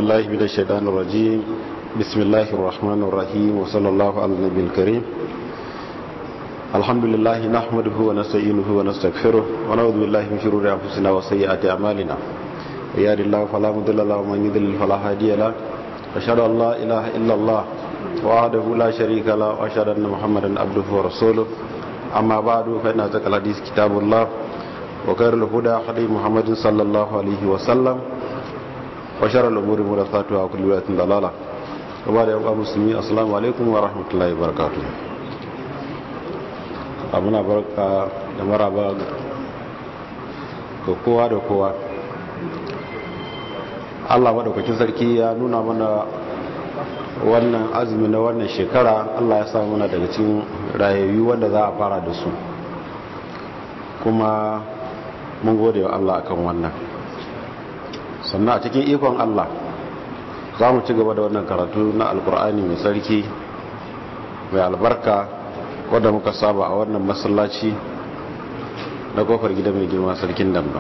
بالله من الشيطان الرجيم بسم الله الرحمن الرحيم وصلى الله على النبي الكريم الحمد لله نحمده ونستعينه ونستغفره ونعوذ بالله من شرور انفسنا وسيئات اعمالنا يهد الله فلا مضل له ومن يضلل فلا هادي له اشهد ان لا اله الا الله وحده لا شريك له واشهد ان محمدا عبده ورسوله اما بعد فان ذكر الحديث كتاب الله وخير الهدى هدي محمد صلى الله عليه وسلم وشر الامور محدثاتها وكل بدعه ضلاله وبعد يا مسلمين السلام عليكم ورحمه الله وبركاته abuna barka da maraba ga kowa da kowa allah maɗaukakin sarki ya nuna mana wannan azumi na wannan shekara allah ya samu mana daga cikin rayayyu wanda za a fara da su kuma mun gode wa allah akan wannan sannan a cikin ikon allah za mu ci gaba da wannan karatu na alkur'ani mai sarki mai albarka wadda muka saba a wannan masallaci na kofar gida mai girma sarkin damdam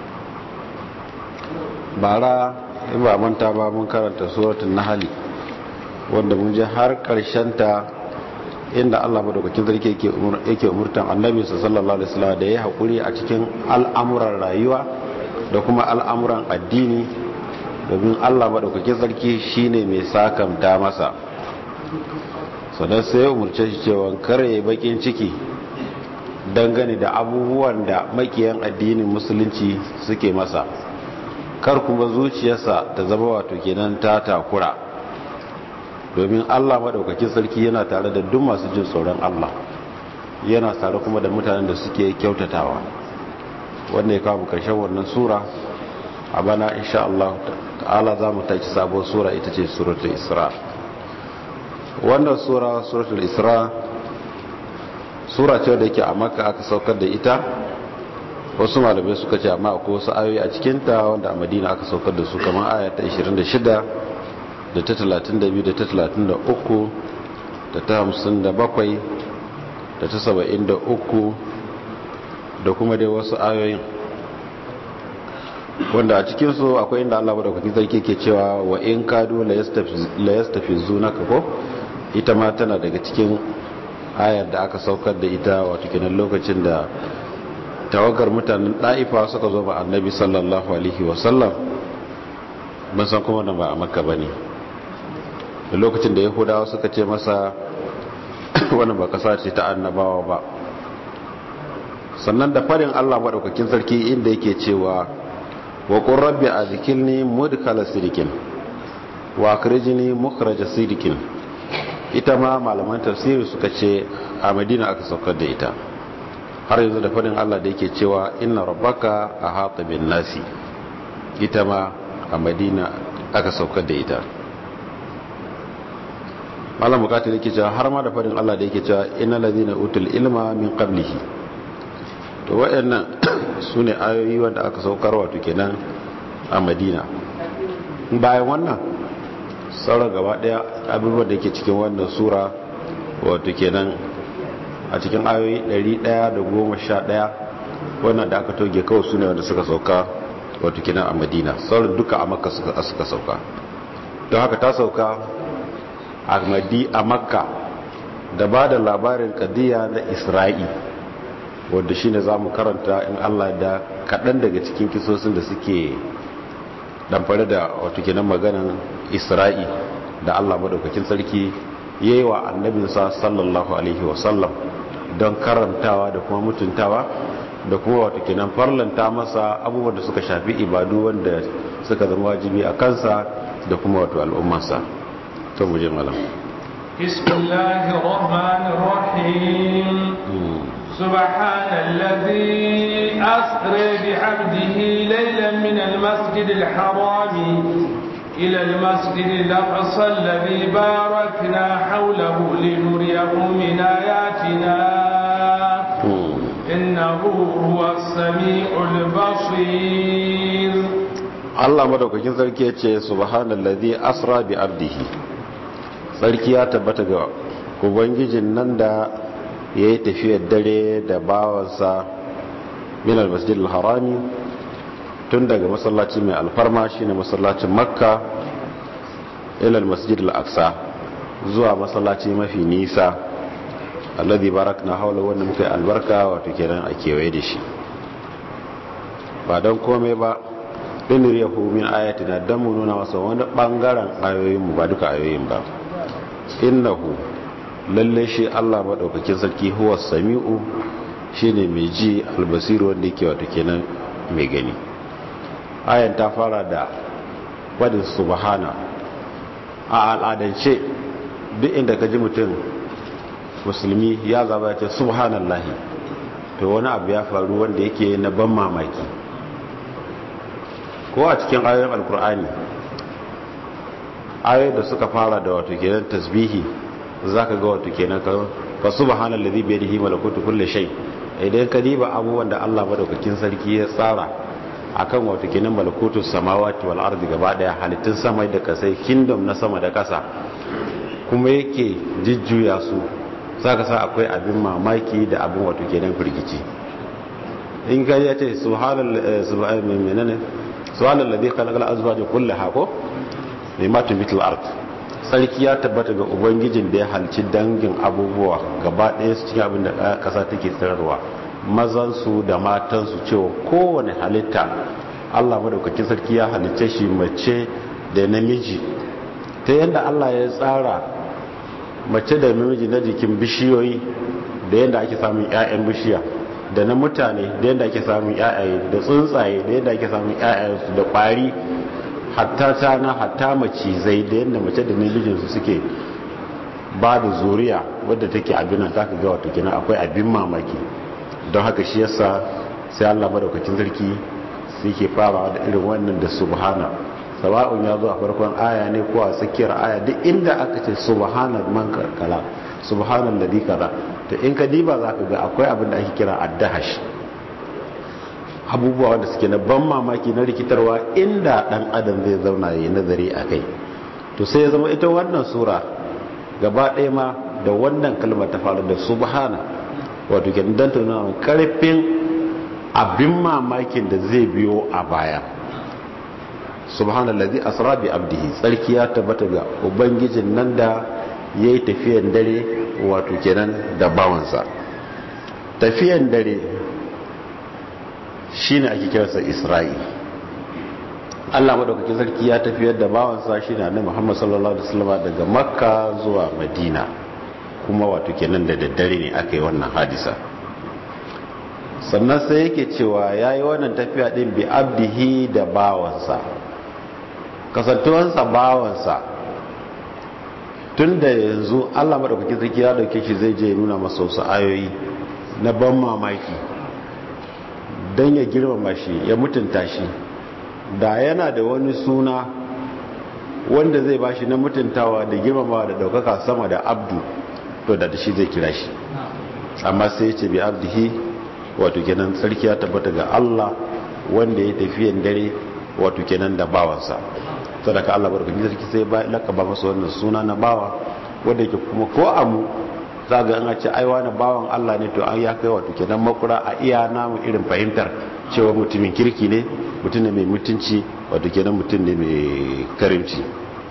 bara in ba manta ba mun karanta suratun nahali wanda mun ji har ta inda Allah madaukakin sarki yake umurtan annabi sallallahu alaihi wasallam da ya hakuri a cikin al'amuran rayuwa da kuma al'amuran addini domin Allah madaukakin sarki shine mai sakamta masa sannan sai umarce shi cewa kare bakin ciki dangane da abubuwan da makiyan addinin musulunci suke masa kar kuma zuciyarsa ta zama wato kenan ta takura domin Allah madaukakin sarki yana tare da duk masu jin tsoron Allah yana tare kuma da mutanen da suke kyautatawa wanda ya kawo karshen wannan sura a bana insha Allah ta'ala za mu taci sabon sura ita ce suratul isra' wannan sura suratul isra sura ce da yake a maka aka saukar da ita wasu malamai suka ce amma akwai wasu ayoyi a cikinta wanda a madina aka saukar da su kamar aya ta 26 da ta 32 da ta 33 da ta 57 da ta 73 da kuma dai wasu ayoyin wanda a cikinsu akwai inda Allah madaukakin sarki ke cewa wa in kadu la yastafizunaka ko ita ma tana daga cikin ayar da aka saukar da ita wato kenan lokacin da tawagar mutanen ɗa'ifa suka zo ba annabi sallallahu alaihi wasallam ban san kuma da ba a makka ba ne da lokacin da yahudawa suka ce masa wani ba kasa ce ta annabawa ba sannan da farin allah maɗaukakin sarki inda yake cewa wa ƙun rabbi a zikilni mudkala sirikin wa kirjini mukhraja sirikin ita ma malaman tafsiri suka ce a madina aka saukar da ita har yanzu da fadin Allah da yake cewa inna rabbaka a hata bin nasi ita ma a madina aka saukar da ita malam bukatar yake cewa har ma da fadin Allah da yake cewa inna ladina utul ilma min qablihi to wayannan sune ayoyi wanda aka saukar wato kenan a madina bayan wannan sauran gaba daya abubuwan da ke cikin wannan sura wato kenan a cikin ayoyi 111 wannan da aka toge kawai su ne wanda suka sauka wato kenan a madina sauran duka a makka suka sauka don haka ta sauka a makka da ba da labarin kadiya na isra'i wadda shine za mu karanta in allah da kaɗan daga cikin kisosin da suke damfare da wato kenan maganan isra'i da allah madaukakin sarki ya yi wa annabinsa sallallahu alaihi wasallam don karantawa da kuma mutuntawa da kuma wato kenan farlanta masa abubuwan da suka shafi ibadu wanda suka zama wajibi a kansa da kuma wato al'ummarsa to mu je malam bismillahir rahmanir rahim سبحان الذي أسرى بعبده ليلا من المسجد الحرام إلى المسجد الأقصى الذي باركنا حوله لنريه من آياتنا إنه هو السميع البصير Allah madaukakin sarki ya ce subhanallazi asra bi abdihi sarki ya tabbata ga ubangijin nan da ya yi tafiyar dare da bawansa min al-masjid al-harami tun daga masallaci mai alfarma shine masallacin makka ila al-masjid al-aqsa zuwa masallaci mafi nisa alladhi barakna hawla wanda muka yi albarka wato kenan a kewaye da shi ba don komai ba linir yahu min ayatina don mu nuna masa wani bangaren ayoyinmu ba duka ayoyin ba innahu lalle shi Allah maɗaukakin sarki huwa sami'u shine mai ji albasiru wanda yake wato kenan mai gani ayan ta fara da wadin subhana a al'adance duk inda ka ji mutum musulmi ya zaba ya ce subhanallahi to wani abu ya faru wanda yake na ban mamaki ko a cikin ayoyin alkur'ani ayoyin da suka fara da wato kenan tasbihi zaka ga wato kenan ka fa subhanallazi bi yadihi malakutu kulli shay idan ka diba abubuwan da Allah madaukakin sarki ya tsara akan wato kenan malakutu samawati wal ardi gaba daya halittun sama da kasai kingdom na sama da kasa kuma yake jijjuya su zaka sa akwai abin mamaki da abin wato kenan firgici in ka yace subhanallahi subhanallahi menene subhanallazi khalaqal azwaja kullaha ko mimma tubitul ard sarki ya tabbata ga ubangijin da ya halci dangin abubuwa gaba ɗaya su cikin abin da ƙasa take tsirarwa mazansu da matansu cewa kowane halitta allah madaukakin sarki ya halicce shi mace da namiji ta yadda allah ya tsara mace da namiji na jikin bishiyoyi da yadda ake samun 'ya'yan bishiya da na mutane da yadda ake samun 'ya'yaye da tsuntsaye da yadda ake samun 'ya'yayensu da ƙwari hatta tana hatta macizai da yadda mace da namijinsu suke ba da zuriya wadda take abin za ka ga wata kina akwai abin mamaki don haka shi yasa sai Allah madaukakin sarki suke farawa da irin wannan da subhana sawa'un ya zo a farkon aya ne ko a tsakiyar aya duk inda aka ce subhana man kala subhanan ladhi kaza to in ka diba za ka ga akwai abin da ake kira addahash abubuwa wanda suke na ban mamaki na rikitarwa inda dan adam zai zauna yi nazari a kai to sai ya zama ita wannan sura gaba ɗaya ma da wannan kalmar ta faru da subhana wato ke dan tuna karfin abin mamakin da zai biyo a baya subhanallazi asra bi abdihi tsarki ya tabbata ga ubangijin nan da yayi tafiyan dare wato kenan da bawansa tafiyan dare shine ake kiransa Isra'i Allah madaukakin sarki ya tafiyar da bawansa shine Annabi Muhammad sallallahu alaihi wasallam daga Makka zuwa Madina kuma wato kenan da daddare ne aka yi wannan hadisa sannan sai yake cewa yayi wannan tafiya din bi abdihi da bawansa kasantuwansa bawansa tunda yanzu Allah madaukakin sarki ya dauke shi zai je nuna masa wasu ayoyi na ban mamaki don ya girmama shi ya mutunta shi da yana da wani suna wanda zai ba shi na mutuntawa da girmamawa da daukaka sama da abdu to da shi zai kira shi amma sai ya ce bi abdihi wato kenan tsarki ya tabbata ga Allah wanda ya tafiyan dare wato kenan da bawansa sadaka Allah barkatun sarki sai ba lakaba masa wannan suna na bawa wanda yake kuma ko amu za ga an ce aiwa na bawan Allah ne to an ya kai wato kenan makura a iya namu irin fahimtar cewa mutumin kirki ne mutum ne mai mutunci wato kenan mutum ne mai karimci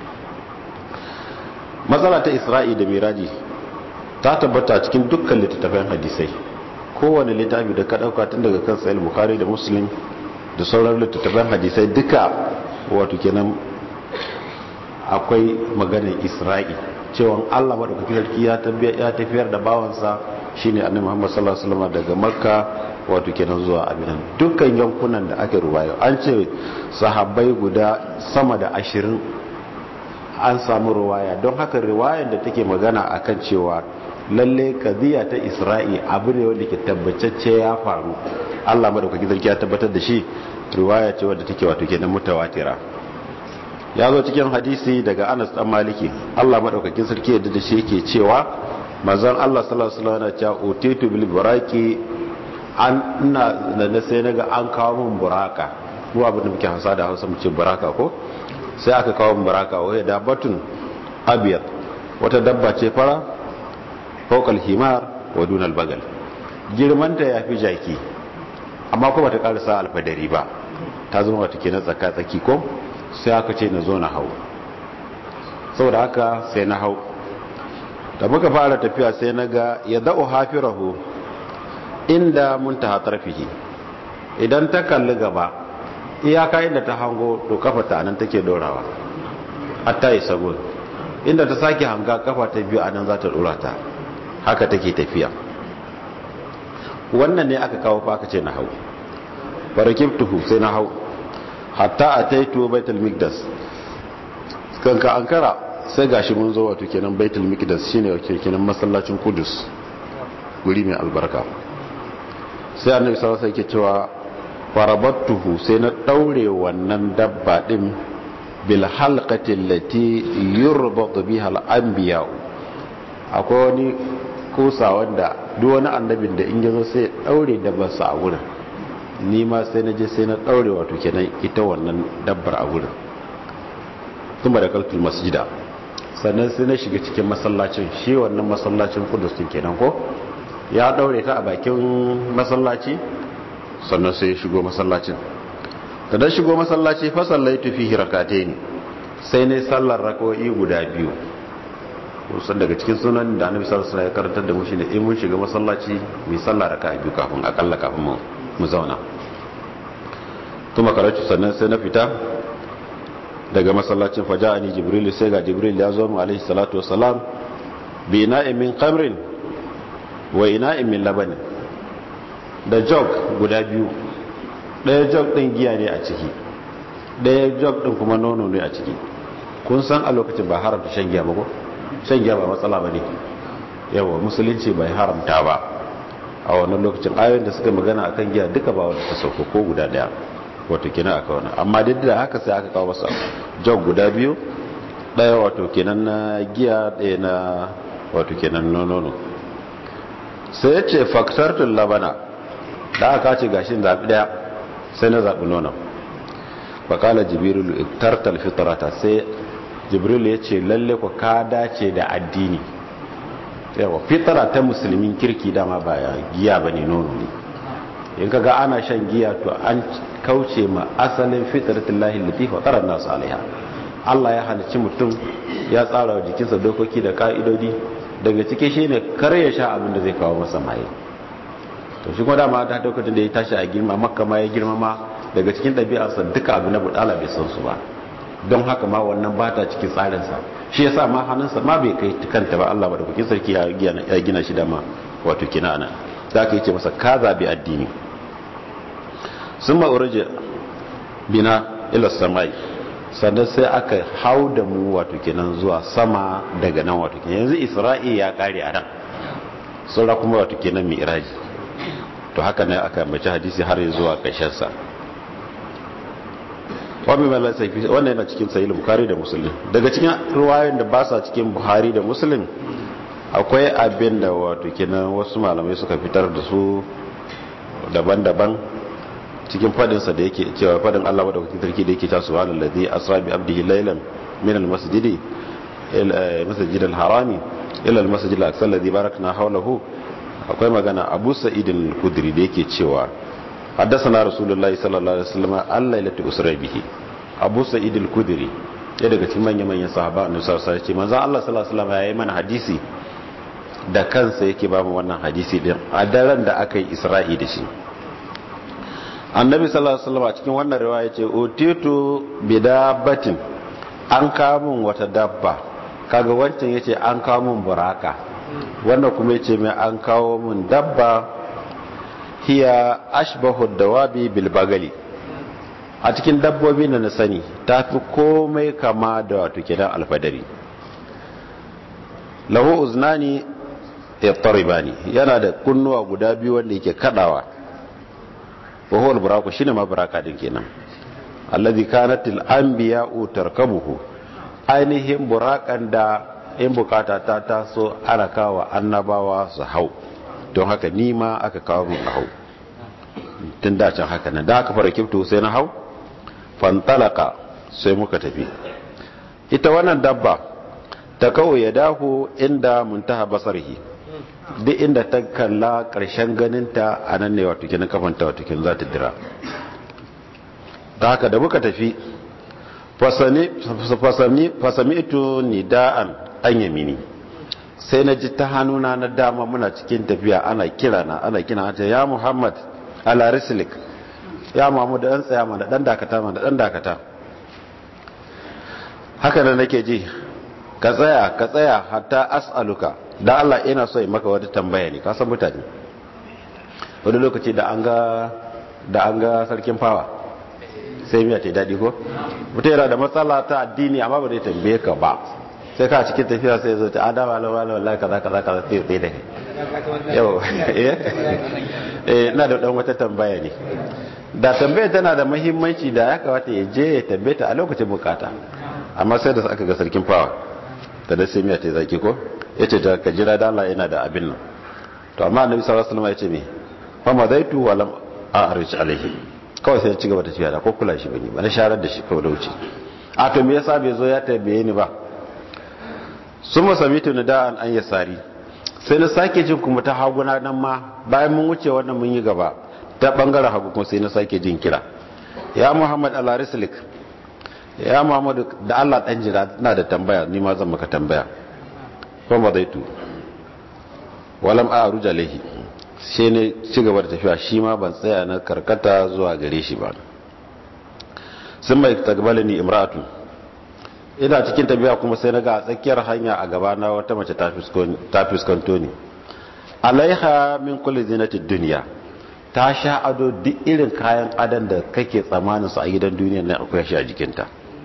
matsala ta isra'i da miraji ta tabbata cikin dukkan littattafan hadisai kowane littafi da ka dauka tun daga kan sahih bukhari da muslim da sauran littattafan hadisai duka wato kenan akwai maganar isra'i cewa Allah madaukakin sarki ya tafiyar da bawansa shine annabi Muhammad sallallahu alaihi wasallam daga Makka wato kenan zuwa Abinan dukkan yankunan da ake ruwayo an ce sahabbai guda sama da ashirin an samu ruwaya don haka riwayar da take magana akan cewa lalle kadiya ta Isra'i abu ne wanda ke tabbacacce ya faru Allah madaukakin sarki ya tabbatar da shi riwaya ce wadda take wato kenan mutawatira ya zo cikin hadisi daga anas dan maliki allah maɗaukakin sarki yadda da shi yake cewa mazan allah sallallahu alaihi wasallam ya utitu bil buraki an ina da sai naga an kawo min buraka mu abin da muke hausa da hausa mu ce buraka ko sai aka kawo min buraka wai da batun abiyat wata dabba ce fara fawqal himar wa dunal bagal girmanta yafi jaki amma kuma ta karasa alfadari ba ta zama wata kenan tsaka tsaki ko sai aka ce na zo na hau saboda haka sai na hau da muka fara tafiya sai na ga ya da'u hafirahu inda muntaha tarfihi idan ta kalli gaba iyaka inda ta hango to kafa ta nan take dorawa hatta yi sagun inda ta sake hanga kafa ta biyu anan za ta dora ta haka take tafiya wannan ne aka kawo fa aka ce na hau farakibtuhu sai na hau hatta ataitu baitul miqdas kanka ankara sai gashi mun zo wato kenan baitul miqdas shine wato kenan masallacin kudus guri mai albarka sai annabi sallallahu alaihi wasallam yake cewa farabattuhu sai na daure wannan dabba din bil halqati allati yurbatu biha al anbiya akwai wani kusa wanda duk wani annabin da in yazo sai daure dabbarsa a wurin ni ma sai na je sai na daure wato kenan ita wannan dabbar a wurin kuma da kaltul masjida sannan sai na shiga cikin masallacin shi wannan masallacin kudus din kenan ko ya daure ta a bakin masallaci sannan sai ya shigo masallacin da dan shigo masallaci fa sallaitu fihi rak'atayn sai ne sallar rak'o'i guda biyu kusan daga cikin sunan da annabi sallallahu alaihi wasallam ya karantar da mu shine in mun shiga masallaci mu sallar raka'a biyu kafin akalla kafin mu mu zauna kuma karatu sannan sai na fita daga masallacin faja'ani jibril sai ga jibril ya zo mu alaihi salatu wassalam bi ina'in min qamrin wa ina'in min labanin da jog guda biyu ɗaya jog ɗin giya ne a ciki ɗaya jog ɗin kuma nono ne a ciki kun san a lokacin ba haramta shan giya ba ko shan giya ba matsala ba ne yawa musulunci bai haramta ba a wannan lokacin ayoyin da suka magana akan giya duka ba wanda ta sauko ko guda ɗaya wato kenan aka wani amma duk da haka sai aka kawo masa jog guda biyu ɗaya wato kenan na giya ɗaya na wato kenan nono sai ya ce faktartun labana da aka ce gashin zaɓi ɗaya sai na zaɓi nonon bakala jibrilu iktartal fitrata sai jibrilu ya ce lalle ku ka dace da addini yawa fitara ta musulmin kirki dama ba giya ba ne nono ne in ka ga ana shan giya to an kauce ma asalin fitratin lahi latifa tsarar nasu alaiha allah ya halicci mutum ya tsara wa jikinsa dokoki da ka'idodi daga cike shi ne kar ya sha abin da zai kawo masa maye to shi kuma dama ta lokacin da ya tashi a girma makka ma ya girma ma daga cikin ɗabi'arsa duka abu na budala bai san su ba don haka ma wannan ba ta cikin tsarinsa shi yasa ma hannunsa ma bai kai kanta ba Allah madaukakin sarki ya gina shi da ma wato kina ana za ka yi ce masa ka zabi addini sun ma'uraje bina ila samai sannan sai aka hau da mu wato kenan zuwa sama daga nan wato kenan yanzu isra'i ya kare a nan saura kuma wato kenan mi'raji to haka ne aka mace hadisi har zuwa ƙarshensa wani mai laifi wannan yana cikin sahih bukhari da muslim daga cikin ruwayoyin da ba sa cikin buhari da muslim akwai abin da wato kenan wasu malamai suka fitar da su daban-daban cikin fadinsa da yake cewa fadin Allah madaukakin sarki da yake ta subhanallazi asra bi abdihi laylan min almasjidi ila masjid alharami ila almasjid alaqsa alladhi barakna hawlahu akwai magana Abu Sa'id al-Khudri da yake cewa haddathana rasulullahi sallallahu alaihi wasallam al-lailatu usra bihi Abu Sa'id al-Khudri ya daga cikin manyan manyan sahaba annabi sallallahu alaihi wasallam manzo Allah sallallahu alaihi wasallam yayi mana hadisi da kansa yake ba mu wannan hadisi din a daren da aka yi Isra'i da shi annabi sallallahu alaihi wasallam a cikin wannan riwaya ce utitu bidabatin an kawo min wata dabba kaga wancan yace an kawo min buraka wannan kuma yace mai an kawo min dabba hiya ashbahu dawabi bil bagali a cikin dabbobi da na sani tafi komai kama da wato kidan alfadari lahu uznani yattaribani yana da kunnuwa guda biyu wanda yake kadawa وهو البراق شنو ما براكا din kenan alladhi kanat al anbiya'u tarkabuhu ainihin burakan da in bukata ta taso ana kawo annabawa su hau don haka ni ma aka kawo mun hau tun da can haka nan da aka fara kifto sai na hau fantalaka sai muka tafi ita wannan dabba ta kawo ya dahu inda muntaha basarhi duk inda ta kalla ƙarshen ganinta a nan ne wato kinin kafanta wato kin za ta dira da haka da muka tafi fasami ito nida'an an yamini sai na ji ta hannuna na dama muna cikin tafiya ana kira na ana kira ta ya muhammad ala rislik ya muhammad dan tsaya mana dan dakata mana dan dakata haka da nake ji ka tsaya ka tsaya hatta as'aluka da Allah ina so in maka wata tambaya ne ka san mutane wani lokaci da an ga da an ga sarkin fawa sai miya ta daɗi ko mutum yana da matsala ta addini amma ba zai tambaye ka ba sai ka cikin tafiya sai zo ta adama la wala wallahi kaza kaza kaza sai tsaye da kai yau eh ina da dan wata tambaya ne da tambaya tana da muhimmanci da ya kamata ya je ya tambaye ta a lokacin bukata amma sai da aka ga sarkin fawa da da sai miya ta zaki ko yace ta ka jira da Allah yana da abin nan to amma annabi sallallahu alaihi wasallam yace me fa madaitu wa lam a'rij alaihi kawai sai ya ci gaba da tafiya da ko kula shi bane ba na sharar da shi kawai da wuce a to me yasa bai zo ya tambaye ni ba sun masamitu na da'an an yi tsari sai na sake jin kuma ta haguna nan ma bayan mun wuce wannan mun yi gaba ta bangaren hagu kuma sai na sake jin kira ya muhammad alarislik ya muhammad da allah dan jira na da tambaya ni ma zan maka tambaya kuma zai tu walam a ruja lahi sai ne ci gaba da tafiya shi ma ban tsaya na karkata zuwa gare shi ba sun mai tagbalini imratu ina cikin tafiya kuma sai na ga a tsakiyar hanya a gaba na wata mace ta fuskanto ni alaiha min kulli zinatid duniya ta sha ado duk irin kayan adon da kake tsammanin su a gidan duniya na akwai shi a jikinta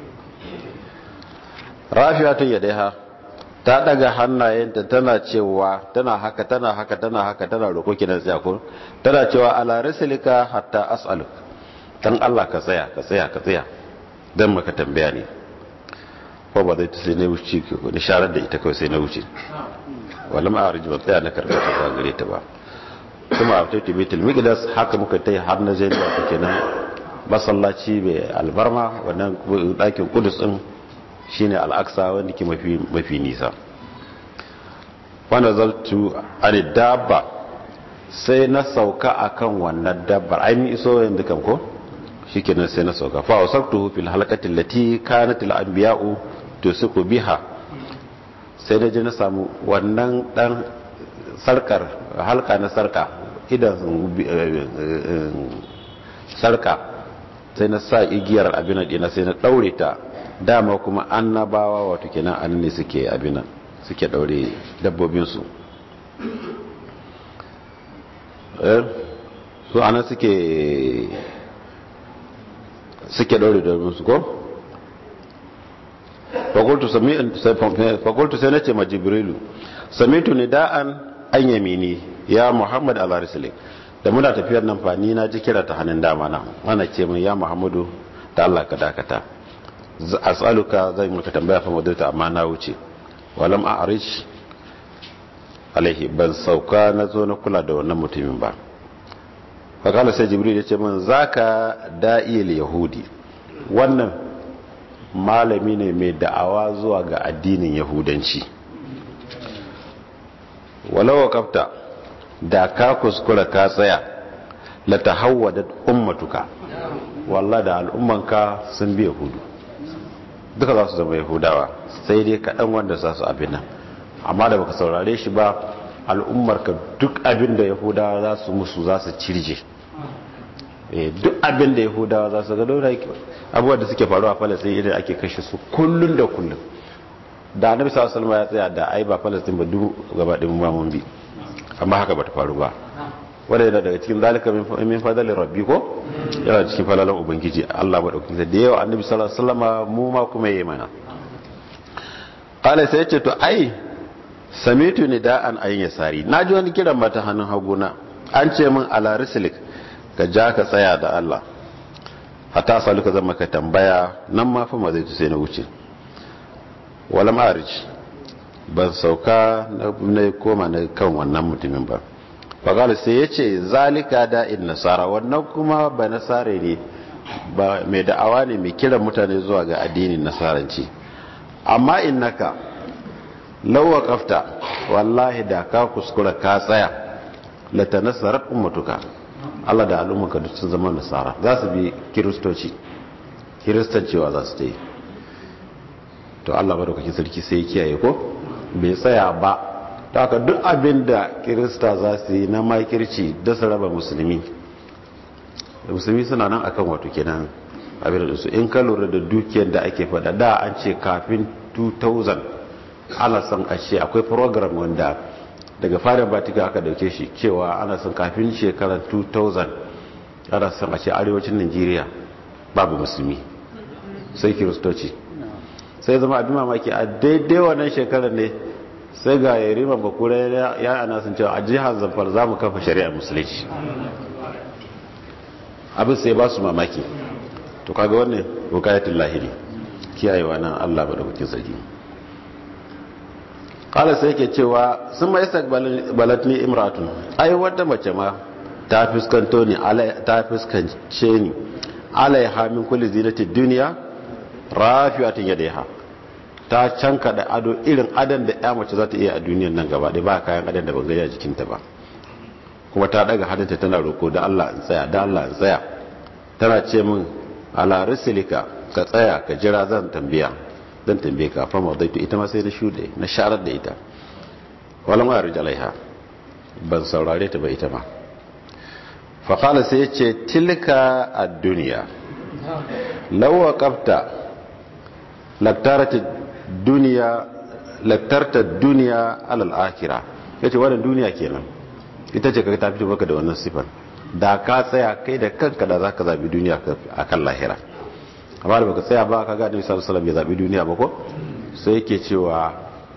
rafiya ta yadaiha ta daga hannayenta tana cewa tana haka tana haka tana haka tana roƙo kinan tsaya tana cewa ala rasulika hatta as'aluk dan Allah ka tsaya ka tsaya ka tsaya dan maka tambaya ne ko ba zai ta sai na wuce wani sharar da ita kawai sai na wuce wala ma arji ba tsaya na karkata ba gare ta ba kuma a taiti betul miqdas haka muka tai har na zai da kenan masallaci mai albarma wannan dakin kudus din shine al-aqsa wanda ke mafi mafi nisa wa nazaltu an dabba sai na sauka akan wannan dabbar ai mi iso yanzu kan ko shikenan sai na sauka fa wasabtuhu fil halaqati allati kanat al-anbiya'u tusuku biha sai na je na samu wannan dan sarkar halka na sarka idan sarka sai na sa igiyar abinan dina sai na daure ta dama kuma annabawa wato kenan an ne suke abinan suke daure dabbobinsu su ana suke suke daure dabbobinsu ko? fakultu sai na ce ma jibrilu samitu ni da'an an yamini ya muhammad al-arisalik da muna tafiyar nan fa ni na ji kira ta hannun dama na ana ce min ya muhammadu da allah ka dakata as'aluka zai maka tambaya fa madauta amma na wuce walam a'rish alaihi ban sauka na zo na kula da wannan mutumin ba fakala sai jibril ya ce min zaka da'il yahudi wannan malami ne mai da'awa zuwa ga addinin yahudanci walau kafta da ka kuskura ka tsaya la tahawwadat ummatuka wallahi da al'ummanka sun bi yahudu duka za su zama yahudawa sai dai kaɗan wanda za su abin nan amma da baka saurare shi ba al'ummarka duk abin da yahudawa za su musu za su cirje duk abin da yahudawa za su ga daura abubuwan da suke faruwa a falastin idan ake kashe su kullum da kullum da annabi sallallahu alaihi ya tsaya da ai ba falastin ba duk gaba ɗin ba mun bi amma haka bata faru ba wanda yana daga cikin zalika min fadali rabbi ko yana cikin falalan ubangiji Allah madaukakin da yawa annabi sallallahu alaihi wasallam mu ma kuma yayi mana qala sai yace to ai samitu nida'an ayin yasari naji wani kiran mata hannun haguna an ce min ala rislik ka ja ka tsaya da Allah hatta saluka zan maka tambaya nan ma fa ma zai sai na wuce wala ma'arij ban sauka na koma na kan wannan mutumin ba fagal sai ya ce zalika da'in nasara wannan kuma ba nasare ne ba mai da'awa ne mai kiran mutane zuwa ga addinin nasaranci amma innaka lawa kafta wallahi da ka kuskura ka tsaya lata nasarar ummatuka Allah da al'ummarka duk sun zama nasara za su bi kiristoci kiristancewa za su ta yi to Allah madaukakin sarki sai ya kiyaye ko bai tsaya ba ta haka duk abin da kirista za su yi na makirci da su raba musulmi da musulmi suna nan akan wato kenan abin da su in ka lura da dukiyar da ake fada da an ce kafin 2000 ana son a ce akwai program wanda daga farin batika aka dauke shi cewa ana son kafin shekarar 2000 ana son a ce arewacin nigeria babu musulmi sai kiristoci sai zama abin mamaki a daidai wannan shekarar ne sai ga yarima bakura ya ana sun cewa a jihar zamfar za mu kafa shari'ar musulunci abin sai ba su mamaki to kaga wannan bukayatun lahiri kiyayewa nan allah ba da kukin sarki kala sai ke cewa sun ma isa balatni imratun ai wata mace ma ta fuskanto ni ta fuskance ni alaiha min kulli zinatin duniya rafi'atin yadaiha ta canka da ado irin adan da ya mace za ta iya a duniyan nan gaba ɗaya ba kayan adan da ban gaya jikinta ba kuma ta daga hadinta tana roko da Allah in tsaya da Allah in tsaya tana ce min ala risilika ka tsaya ka jira zan tambaya zan tambaye ka fa mawdaitu ita ma sai na shude na sharar da ita walam arij alaiha ban saurare ta ba ita ma fa qala sai ya ce tilka ad-dunya law waqafta laktarata duniya laktarta duniya alal akhirah yace wannan duniya kenan ita ce kaga ta fito baka da wannan sifar da ka tsaya kai da kanka da zaka zabi duniya akan lahira amma da baka tsaya ba kaga Annabi sallallahu alaihi wasallam ya zabi duniya ba ko sai yake cewa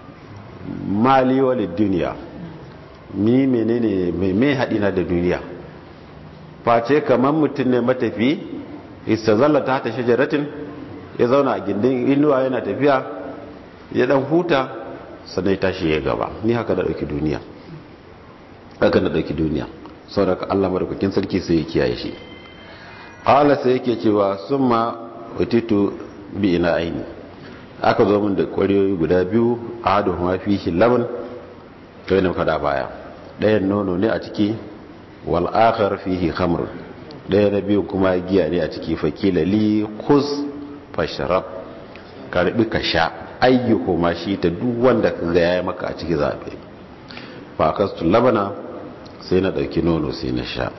mali walid duniya ni menene mai mai hadina da duniya face kamar mutum ne matafi istazalla ta ta shajaratin ya zauna a gindin inuwa yana tafiya ya dan huta sannan ya tashi ya gaba ni haka da dauki duniya haka da dauki duniya saboda Allah madaukakin sarki sai ya kiyaye shi qala sai yake cewa summa utitu bi ina aini aka zo min da ƙwaryoyi guda biyu a hadu kuma fihi laban kai na fada baya ɗayan nono ne a ciki wal akhar fihi khamr ɗaya na biyu kuma giya ne a ciki fakila li khuz fasharab karbi ka sha ayyuhu ma shi ta duk wanda ka ga yayi maka a ciki zabe fa kastu labana sai na dauki nono sai na sha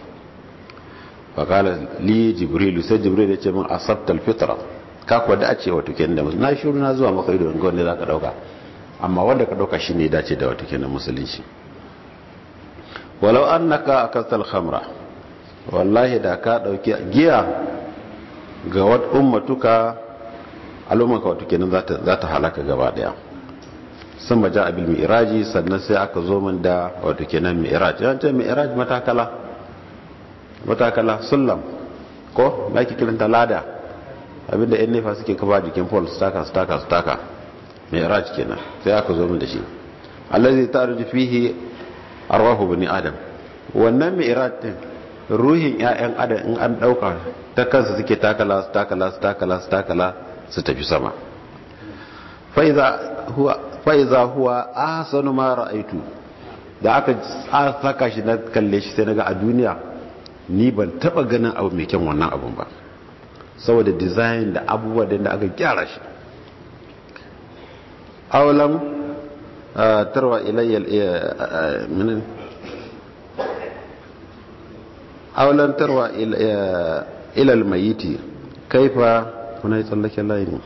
fa kala li jibril sai jibril ya ce min asabta alfitra ka kuwa da a ce wato kenan da na shiru na zuwa maka ido ga wanda zaka dauka amma wanda ka dauka shine ya dace da wato kenan musulunci walau annaka akastal khamra wallahi da ka dauki giya ga wat ummatuka al'ummanka wato kenan za ta halaka gaba daya sun baja abil mi'raji sannan sai aka zo min da wato kenan mi'raj yan ce mi'raj matakala matakala sullam ko na ki kiranta lada abinda yan nefa suke kafa jikin paul staka staka staka mi'raj kenan sai aka zo min da shi allazi ta'ruju fihi arwahu bani adam wannan mi'raj din ruhin 'ya'yan adam in an dauka ta kansa suke takala su takala su takala su takala su tafi sama fa'iza huwa ahsanu ma ra'aitu da aka saka shi na kalle shi sai naga a duniya ni ban taba ganin abu mai kyan wannan abun ba saboda design da abubuwa da aka gyara shi awalam tarwa ilayyal minin awalan tarwa ilal mayiti kaifa kuna yi tsallaken layi ne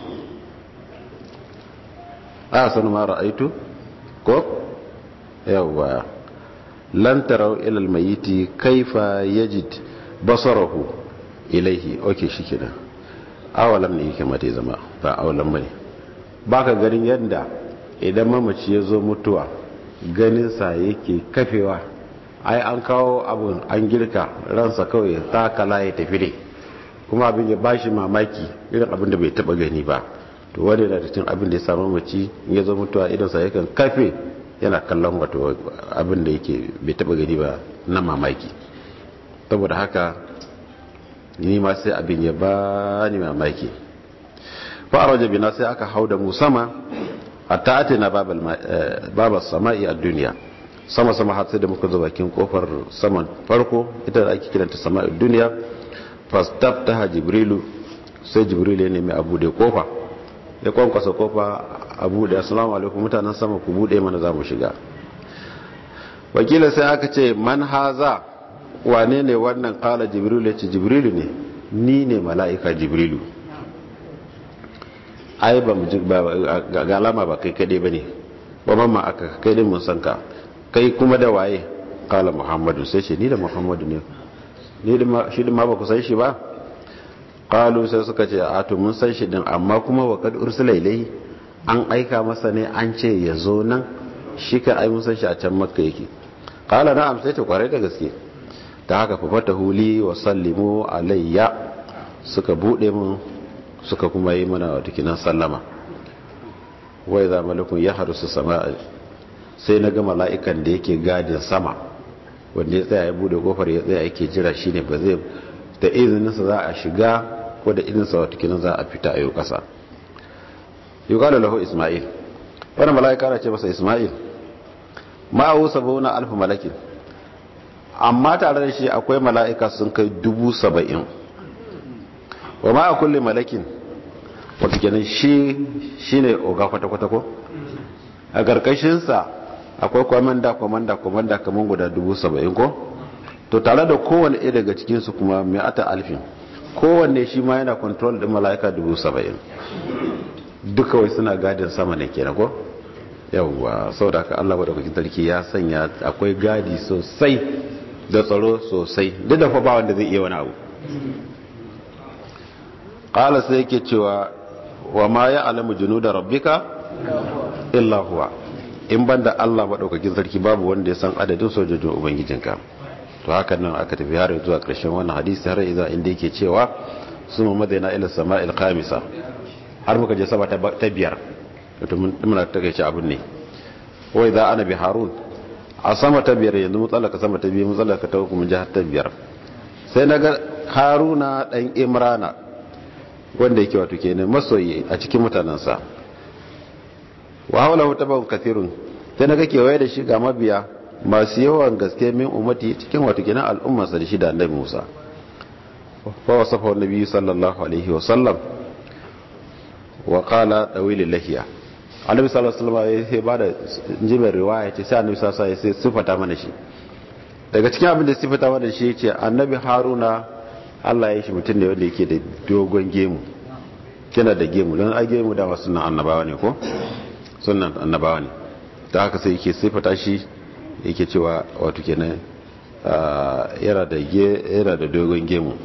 a sanu ma ra'aitu ko yawwa lan tarau ilal mayiti kaifa yajid basarahu ilaihi oke shi kina awalan ne yake mata zama ba awalan bane baka ganin yadda idan mamaci ya zo mutuwa ganin sa yake kafewa ai an kawo abun an girka ransa kawai takala ya tafi ne kuma abin ya bashi mamaki irin abin da bai taba gani ba to wani da cikin abin da ya samu mace ya zo mutuwa idan sa yakan kafe yana kallon wato abin da yake bai taba gani ba na mamaki saboda haka ni ma sai abin ya bani mamaki fa araja bina sai aka hauda mu sama hatta atina babal babas sama'i a duniya sama sama har sai da muka zo bakin kofar saman farko ita da ake kiranta sama'id duniya fastaftaha jibrilu sai jibrilu ya nemi abu da kofa ya kwankwasa kofa a buɗe assalamu alaikum mutanen sama ku buɗe mana za mu shiga wakila sai aka ce man haza wane ne wannan kala jibrilu ya ce jibrilu ne ni ne mala'ika jibrilu ai ba mu ga alama ba kai kaɗai ba ne ba mamma aka kai din mun san ka kai kuma da waye kala muhammadu sai ce ni da muhammadu ne ni da shi din ma ba ku san shi ba kalu sai suka ce a to mun san shi din amma kuma wa kad ursila ilai an aika masa ne an ce ya zo nan shi ka ai mun san shi a can makka yake kala na'am sai ta kwarai da gaske ta haka fa fata huli wa sallimu alayya suka bude mun suka kuma yi mana wata kinan sallama wai za malakun ya harusu sama sai na ga mala'ikan da yake gadin sama wanda ya tsaya ya bude kofar ya tsaya yake jira shine ba zai da izininsa za a shiga ko da izininsa wata kinan za a fita a yau kasa yi kala lahu ismail wani mala'ika na ce masa ismail ma'awu sabona alfa malakin amma tare da shi akwai mala'ika sun kai dubu saba'in wa ma a kulle malakin wata kenan shi shi ne oga kwata-kwata ko a ƙarƙashinsa akwai kwamanda kwamanda kwamanda kamar guda dubu saba'in ko to tare da kowane ɗaya daga cikinsu kuma mai ata alfin kowanne shi ma yana kontrol ɗin mala'ika dubu saba'in duka wai suna gadin sama ne kenan ko yawwa sau da aka allah wadda kwakin sarki ya sanya akwai gadi sosai da tsaro sosai duk da fa ba wanda zai iya wani abu qala sai yake cewa wa ma ya alamu junuda rabbika illa huwa in banda Allah madaukakin sarki babu wanda ya san adadin sojojin ubangijinka to hakan nan aka tafi har zuwa ƙarshen wannan hadisi har idan inda yake cewa suma madaina ila sama'il khamisa har muka je sama ta biyar to mun muna ta gaishe abun ne wai za ana bi harun a sama ta biyar yanzu mu tsallaka sama ta biyu mu tsallaka ta uku mun ji har ta biyar sai na ga haruna dan imrana wanda yake wato kenan masoyi a cikin mutanensa wa haula wata bawon kathirun sai na ga kewaye da shi ga mabiya masu yawan gaske min ummati cikin wato kenan al'ummarsa da shi da annabi Musa fa wasafa annabi sallallahu alaihi wa sallam wa qala dawil lahiya annabi sallallahu alaihi wasallam ya ba da jimar riwaya ce sai annabi sallallahu alaihi wasallam sai sifata mana shi daga cikin abin da sifata mana shi yace annabi haruna Allah ya shi mutum ne wanda yake da dogon gemu kina da gemu don a gemu da wasu nan annabawa ne ko sunan annabawa ne ta haka sai yake sifata shi yake cewa wato kenan yana da yana da dogon gemu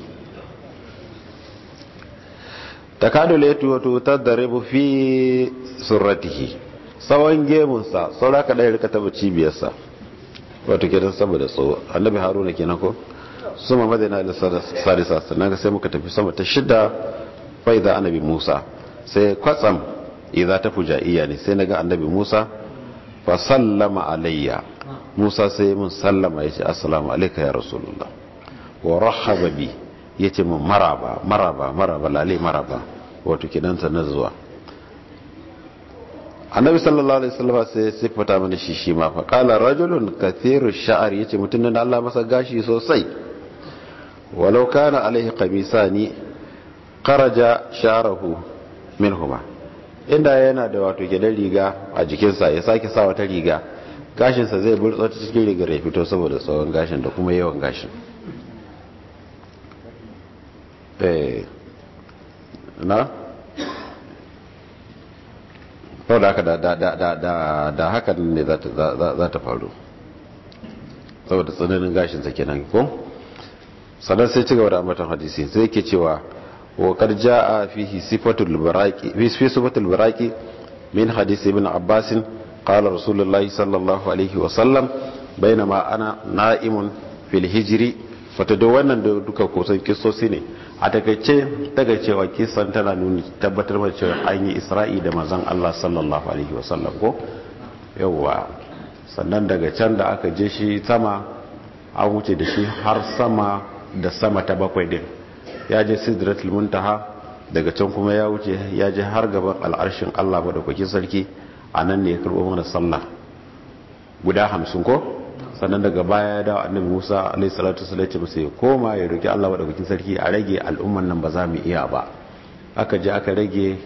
takadu laitu wato tadribu fi surratihi tsawon gemunsa saura ka ɗaya rika taba cibiyarsa wato kenan saboda tsawo annabi haruna kenan ko suma madina da sadisa sannan sai muka tafi sama ta shida fai da annabi musa sai kwatsam idza ta fujaiya ne sai naga annabi musa fa sallama alayya musa sai mun sallama yace assalamu alayka ya rasulullah wa rahaba bi yace mun maraba maraba maraba lale maraba wato kenan ta na zuwa annabi sallallahu alaihi wasallam sai sifata mana shi shi ma fa qala rajulun kathiru sha'r yace mutun da Allah masa gashi sosai walau kana alaihi qamisani kharaja sha'ruhu minhuma inda yana da wato gidan riga a jikinsa ya sake sa wata riga gashinsa zai burtsa ta cikin rigar ya fito saboda tsawon gashin da kuma yawan gashin eh na sau da haka da hakan ne za ta faru saboda tsananin gashinsa kenan ko sannan sai ci gaba da ambaton hadisi sai ke cewa wa qad jaa fihi sifatul baraqi fi sifatul baraqi min hadisi ibn abbas qala rasulullah sallallahu alaihi wa sallam bainama ana na'imun fil hijri fatado wannan da duka kusan kisosi ne a takaice daga cewa kisan tana nuni tabbatar da cewa an yi isra'i da mazan Allah sallallahu alaihi wa sallam ko yawwa sannan daga can da aka je shi sama an wuce da shi har sama da sama ta bakwai din ya je sidratul muntaha daga can kuma ya wuce ya je har gaban al'arshin Allah madaukakin sarki a nan ne ya karɓo mana sallah guda hamsin ko sannan daga baya ya dawo annabi Musa alaihi salatu wasallam ya ce masa ya koma ya roki Allah madaukakin sarki a rage al'umman nan ba za mu iya ba aka je aka rage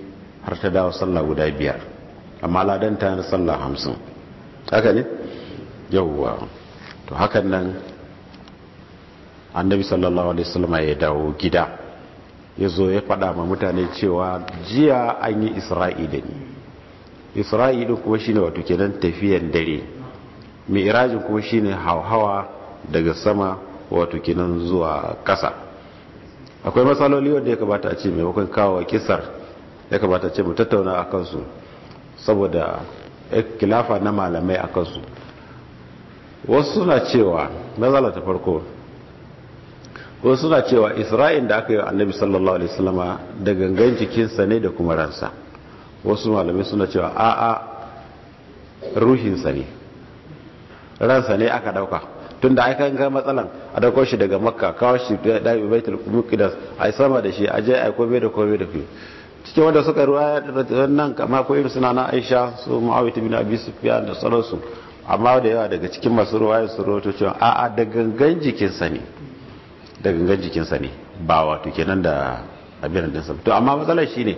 har ta dawo sallah guda biyar amma ladan ta na sallah hamsin haka ne yauwa to hakan nan annabi sallallahu alaihi wasallam ya dawo gida ya zo ya faɗa ma mutane cewa jiya an yi isra'i da ni isra'i din kuma shine wato kenan tafiyan dare mai irajin kuma shine hauhawa daga sama wato kenan zuwa ƙasa akwai matsaloli wanda ya kamata a ce maimakon kawo kisar ya kamata ce mu tattauna a kansu saboda kilafa na malamai a kansu wasu suna cewa matsala ta farko wasu suna cewa isra'in da aka yi annabi sallallahu alaihi wasallama da gangan jikinsa ne da kuma ransa wasu malamai suna cewa a'a ruhinsa ne ransa ne aka dauka tun da aka ga matsalan a dauko shi daga makka kawo shi da dabi baitul muqaddas a sama da shi a je a kome da kome da fiye cikin wanda suka ruwa nan kama ko irin suna na aisha su mu'awiyah bin abi sufyan da sauransu amma da yawa daga cikin masu ruwaya su rawato cewa a'a da gangan jikinsa ne da gangan jikinsa ne ba wato kenan da abin da sa to amma matsalar shine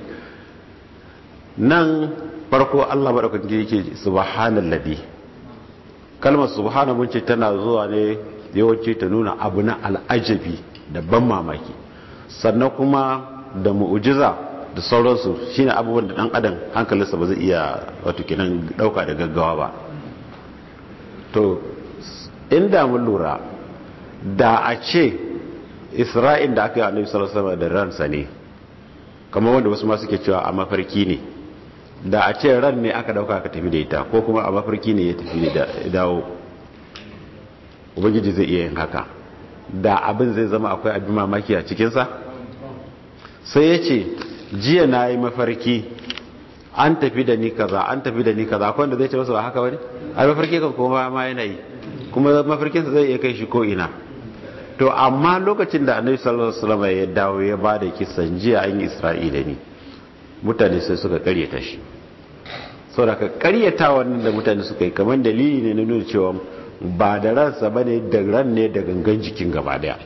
nan farko Allah madaukakin yake subhanallazi kalmar subhana mun ce tana zuwa ne yawanci ta nuna abu na al'ajabi da ban mamaki sannan kuma da mu'ujiza da sauransu shine abubuwan da dan adam hankalinsa ba zai iya wato kenan dauka da gaggawa ba to inda mun lura da a ce isra'il da aka yi annabi sallallahu alaihi da ransa ne kamar wanda wasu ma suke cewa a mafarki ne da a ce ran ne aka dauka aka tafi da ita ko kuma a mafarki ne ya tafi da dawo ubangiji zai iya yin haka da abin zai zama akwai abin mamaki a cikinsa sai ya ce jiya na yi mafarki an tafi da ni kaza an tafi da ni kaza akwai wanda zai ce masa ba haka wani a mafarki kan kuma ma yana yi kuma mafarkinsa zai iya kai shi ko ina to amma lokacin da annabi sallallahu alaihi wasallam ya dawo ya ba da kisan jiya an yi isra'ila ne mutane sai suka karyata shi saboda ka karyata wannan da mutane suka yi kamar dalili ne na nuna cewa ba da ransa bane da ran ne da gangan jikin gaba daya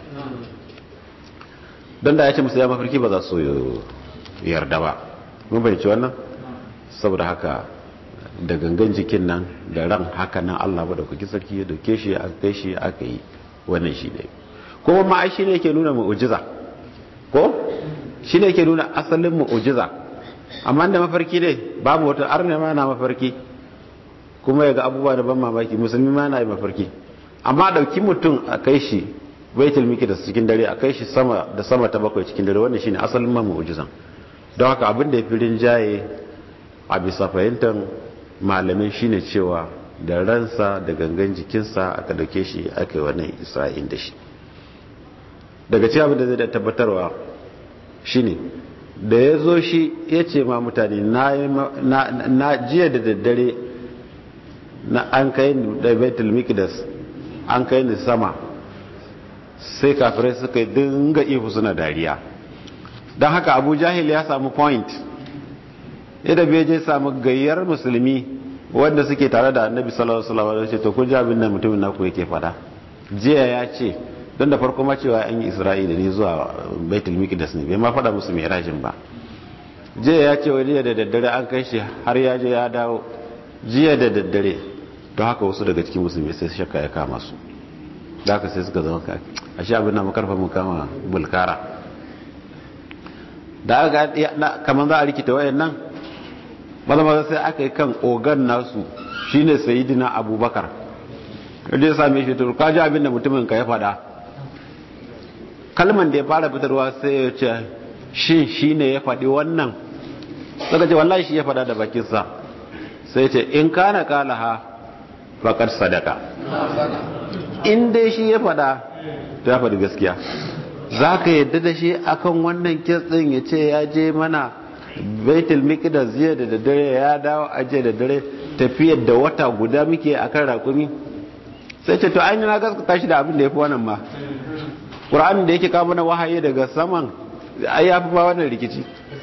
don da ya ce musu ya mafarki ba za su yarda ba mun bai ci wannan saboda haka da gangan jikin nan da ran haka nan Allah ba da kuki sarki ya dauke shi aka kai shi aka yi wannan shi ne kuma ma ai shine yake nuna mu'jiza ko shine yake nuna asalin mu'jiza amma da mafarki ne babu wata arne ma na mafarki kuma ya ga abubuwa da ban mamaki musulmi ma na yi mafarki amma dauki mutum a kai shi baitul miqdis cikin dare a kai shi sama da sama ta bakwai cikin dare wannan shine asalin ma mu'jizan don haka abin da ya fi rinjaye a bisa fahimtar malamai shine cewa da ransa da gangan jikinsa aka dauke shi aka yi wannan isra'il da shi daga ci abin da zai da tabbatarwa shine da ya zo shi ya ce ma mutane na jiya da daddare na an kai da betul mikdas an kai ni sama sai kafirai suka dinga ihu suna dariya don haka abu jahil ya samu point yadda bai je samu gayyar musulmi wanda suke tare da annabi sallallahu alaihi wasallam ce to kun ji abin da mutumin naku yake fada jiya ya ce don da farko ma cewa an yi isra'ila ne zuwa baitul miqdas ne bai ma fada musu mi'rajin ba jiya ya ce wani da daddare an kai shi har ya je ya dawo jiya da daddare to haka wasu daga cikin musulmi sai shakka ya kama su da haka sai suka zama kai ashe abin na makarfa mu kama bulkara da aka kamar za a rikita wayannan maza maza sai aka yi kan ogan nasu shine sayidina abubakar kaje ya same shi to ka ji abin da mutumin ka ya faɗa kalman da ya fara fitarwa sai ya ce shin shine ya faɗi wannan suka ce wallahi shi ya faɗa da bakinsa sai ce in kana kalaha faqad sadaka in dai shi ya faɗa to ya faɗi gaskiya za ka yadda da shi akan wannan kitsin ya ce ya je mana baitul miqdas jiya da daddare ya dawo aje da dare tafiyar da wata guda muke akan rakumi sai ce to an yi na gaskata shi da abin da ya fi wannan ma ƙura'anin da yake kama na wahayi daga saman ai ya fi ba wannan rikici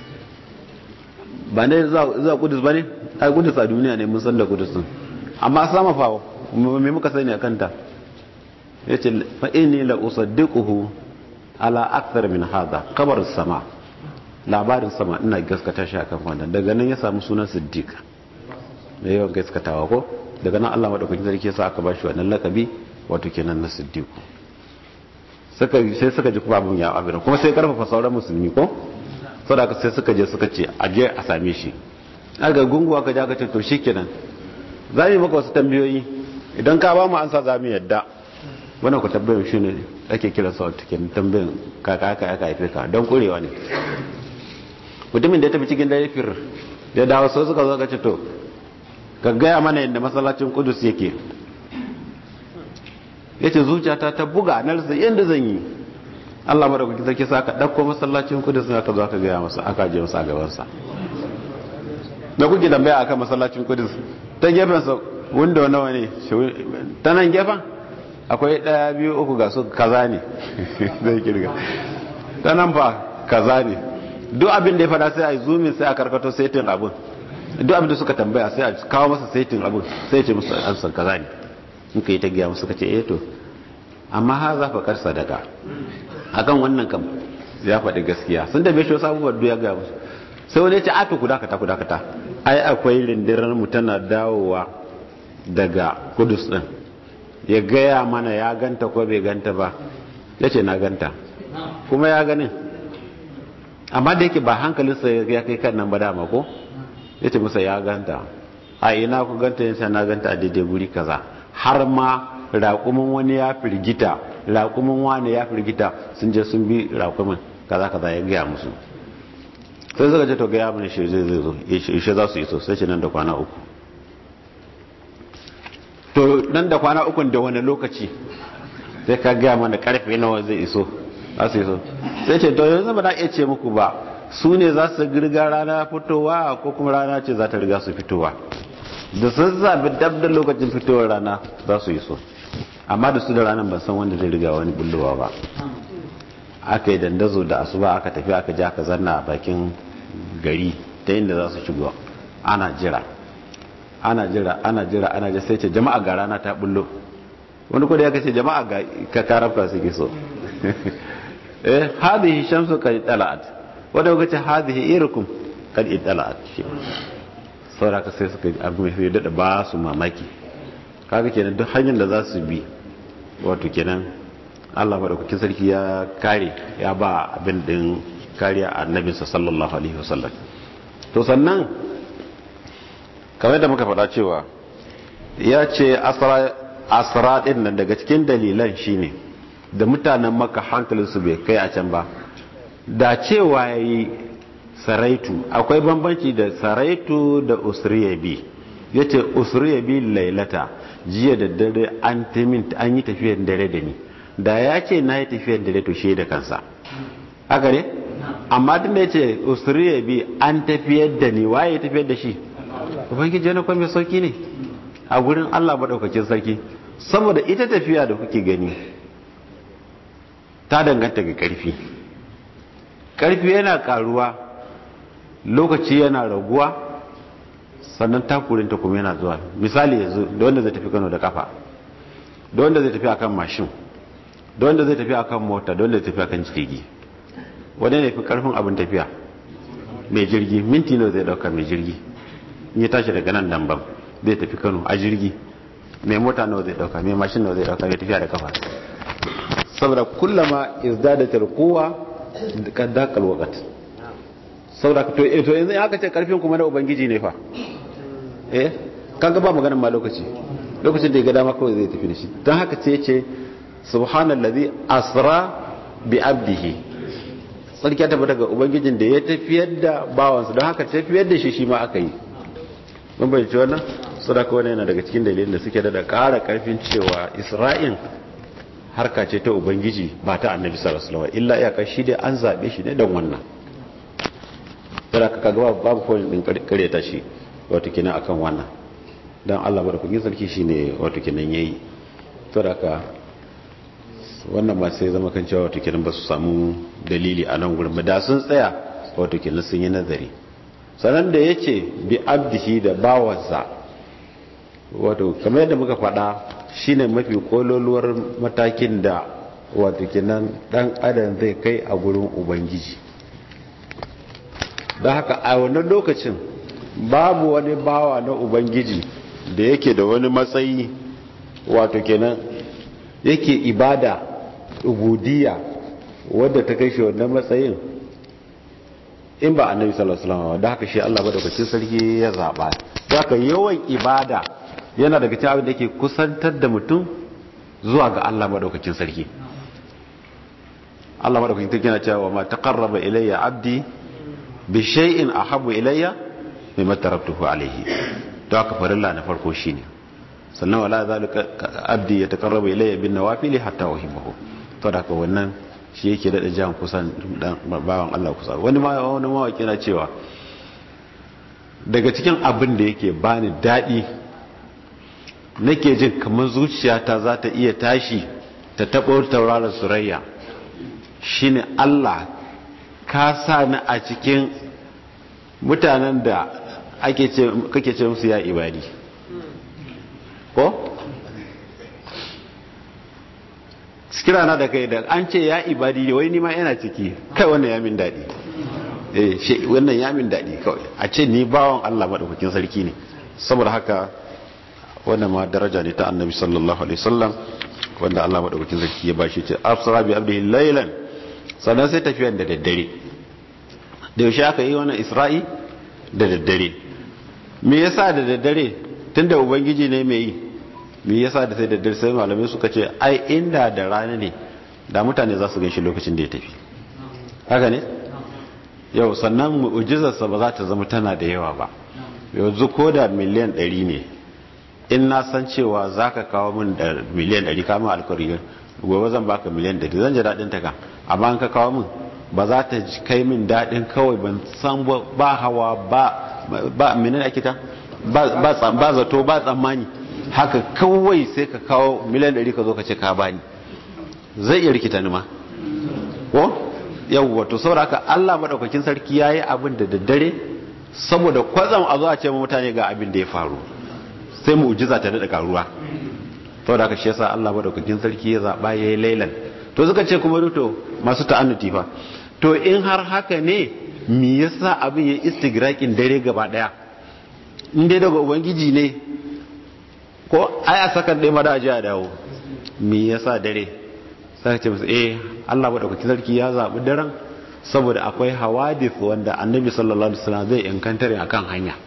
ba ne zuwa kudus ba ne ai kudus a duniya ne mun san da kudus din amma sama fa me muka sani a kanta ya ce fa inni la usaddiquhu ala akthar min hadha kabar sama labarin sama ina gaskata shi akan wannan daga nan ya samu sunan siddiq da yawan gaskatawa ko daga nan Allah madaukakin sarki yasa aka bashi wannan lakabi wato kenan na siddiq suka sai suka ji kuma abun ya abin kuma sai karfafa sauran musulmi ko saboda sai suka je suka ce a je a same shi aka gunguwa ka ja ka ce to shikenan za mu yi maka wasu tambayoyi idan ka ba mu ansa za mu yadda wannan ku tambayin shi ne ake kira sa wata kenan tambayin kaka aka aka haife ka don kurewa ne mutumin da ya tafi cikin dare fir da dawo sai suka zo ka ce to ka gaya mana yadda masallacin kudus yake ya ce zuciyata ta buga na rasa yadda zan yi allah mara kuki sarki sa ka ɗauko masallacin kudus na ka zo ka gaya masa aka je masa a gabansa da kuke tambaya akan masallacin kudus ta gefensa window nawa ne ta nan gefen akwai ɗaya biyu uku ga su kaza ne zai kirga ta nan fa kaza ne duk abin da ya fada sai a yi zoomin sai a karkato saitin abin duk abin da suka tambaya sai a kawo masa saitin abin sai ce musu ansan kaza ne in ka yi ta giya musu ka ce eh to amma ha za fa kar sadaka akan wannan kam ya faɗi gaskiya sun da bai shi wasu abubuwan duk ya gaya musu sai wani ya ce a to ku dakata ku dakata ai akwai rindirar mu tana dawowa daga kudus din ya gaya mana ya ganta ko bai ganta ba ya ce na ganta kuma ya ganin amma da yake ba hankalinsa ya kai kan nan ba dama ko ya ce masa ya ganta a ina ku ganta yin na ganta a daidai guri kaza har ma raƙumin wani ya firgita raƙumin wani ya firgita sun je sun bi raƙumin kaza kaza ya gaya musu sai suka ce to gaya mana shi zai zai zo ishe za su iso sai ce nan da kwana uku to nan da kwana uku da wani lokaci sai ka gaya mana karfe nawa zai iso za su iso sai ce to yanzu ba na iya ce muku ba su ne za su girga rana fitowa ko kuma rana ce za ta riga su fitowa da sun zabi dab da lokacin fitowar rana za su iso amma da su da ranar ban san wanda zai riga wani bullowa ba aka yi dandazo da asuba aka tafi aka ji aka zanna a bakin gari ta inda za su shigo ana jira ana jira ana jira ana jira sai ce jama'a ga rana ta bullo wani kudi ya kace jama'a ga ka karafka suke so eh hadhihi shamsu qad tala'at wanda kuka ce hadhihi irukum qad tala'at saboda ka sai suka abu mai dada ba su mamaki kaga kenan duk hanyar da za su bi wato kenan Allah madaukakin sarki ya kare ya ba abin din kariya a annabinsa sallallahu alaihi wasallam to sannan kamar da muka faɗa cewa ya ce asra ɗin nan daga cikin dalilan shine da mutanen maka hankalinsu bai kai a can ba da cewa ya yi saraitu akwai bambanci da saraitu da usriyabi ya ce usriyabi lailata jiya da dare an yi tafiyar dare da ni da ya ce na yi tafiyar dare to shi da kansa haka ne amma tun da ya ce usriyabi an tafiyar da ni waye tafiyar da shi ubangiji wani kwan mai sauki ne a gurin allah maɗaukakin sarki saboda ita tafiya da kuke gani ta danganta ga ƙarfi ƙarfi yana ƙaruwa lokaci yana raguwa sannan takurinta kuma yana zuwa misali yanzu da wanda zai tafi kano da kafa da wanda zai tafi akan mashin da wanda zai tafi akan mota da wanda zai tafi akan jirgi wanda ne fi karfin abin tafiya mai jirgi minti nawa zai dauka mai jirgi in ya tashi daga nan dambam zai tafi kano a jirgi mai mota nawa zai dauka mai mashin nawa zai dauka mai tafiya da kafa saboda kullama izdadatul quwwa kadakal waqt saboda to to yanzu aka ce karfin kuma na ubangiji ne fa eh kaga ba maganar ma lokaci lokacin da ya ga dama kawai zai tafi da shi don haka sai ya ce subhanallazi asra bi abdihi sarki ya tabbata ga ubangijin da ya tafiyar da bawansa don haka tafiyar da shi shi ma aka yi mun bai ci wannan sadaka wannan yana daga cikin dalilin da suke da ƙara karfin cewa isra'in harka ce ta ubangiji ba ta annabi sallallahu alaihi wasallam illa iyaka shi dai an zabe shi ne don wannan sadaka kaga babu point din kareta shi wato kina akan wannan dan Allah barkatun sarki shine wato kinan yayi sadaka wannan ma sai zama kan cewa wato kinan ba su samu dalili a nan gurin ba da sun tsaya wato kinan sun yi nazari sanan da yace bi abdihi da bawansa wato kamar yadda muka faɗa shine mafi kololuwar matakin da wato kinan dan adam zai kai a gurin ubangiji don haka a wannan lokacin babu wani bawa na ubangiji da yake da wani matsayi wato kenan yake ibada ubudiyya wadda ta kai shi wannan matsayin in ba annabi sallallahu alaihi wasallam da haka shi Allah madaukakin sarki ya zaba haka yawan ibada yana daga cikin abin da yake kusantar da mutum zuwa ga Allah madaukakin sarki Allah madaukakin sarki yana cewa ma taqarraba ilayya abdi bi shay'in ahabbu ilayya mimma taraktuhu alayhi to haka farilla na farko shine sannan wala zalika abdi ya taqarraba ilayya bin nawafil hatta uhibbuhu to da haka wannan shi yake daɗa jan kusan bawan Allah kusa wani wani mawaki na cewa daga cikin abin da yake bani daɗi nake jin kamar zuciyata za ta iya tashi ta taɓo tauraron surayya shine Allah ka sa ni a cikin mutanen da ake ce kake ce musu ya ibadi ko kira na da kai da an ce ya ibadi wai ni ma yana ciki kai wannan ya min daɗi eh shi wannan ya min daɗi kawai a ce ni bawan Allah madaukakin sarki ne saboda haka wannan ma daraja ne ta annabi sallallahu alaihi wasallam wanda Allah madaukakin sarki ya bashi ce afsara bi abdihi laylan sannan sai tafiyan da daddare da yaushe aka yi wannan isra'i da daddare me yasa da daddare tunda ubangiji ne mai yi me yasa da sai da dare sai malamai suka ce ai inda da rana ne da mutane za su ganshi lokacin da ya tafi haka ne yau sannan mu'ujizarsa ba za ta zama tana da yawa ba yanzu ko da miliyan 100 ne in na san cewa za ka kawo min da miliyan 100 kama alkariyar gobe zan baka miliyan 100 zan ji daɗin ta kan amma an ka kawo min ba za ta kai min daɗin kawai ban san ba hawa ba ba menene ake ta ba zato ba tsammani haka kawai sai ka kawo miliyan 100 ka zo ka ce ka bani zai iya rikita ni ma ko yawwa to saboda haka Allah madaukakin sarki yayi abin da daddare saboda kwazam a zo a ce mutane ga abin da ya faru sai mu'jiza ta dada karuwa saboda haka shi yasa Allah madaukakin sarki ya zaba yayi lailan to suka ce kuma to masu ta'annuti fa to in har haka ne me yasa abin ya istigrakin dare gaba daya in dai daga ubangiji ne ko ai a sakan ɗaya mada aji a dawo me yasa dare sai ce musu eh Allah madaukakin sarki ya zaɓi daren saboda akwai hawadith wanda annabi sallallahu alaihi wasallam zai inkantare akan hanya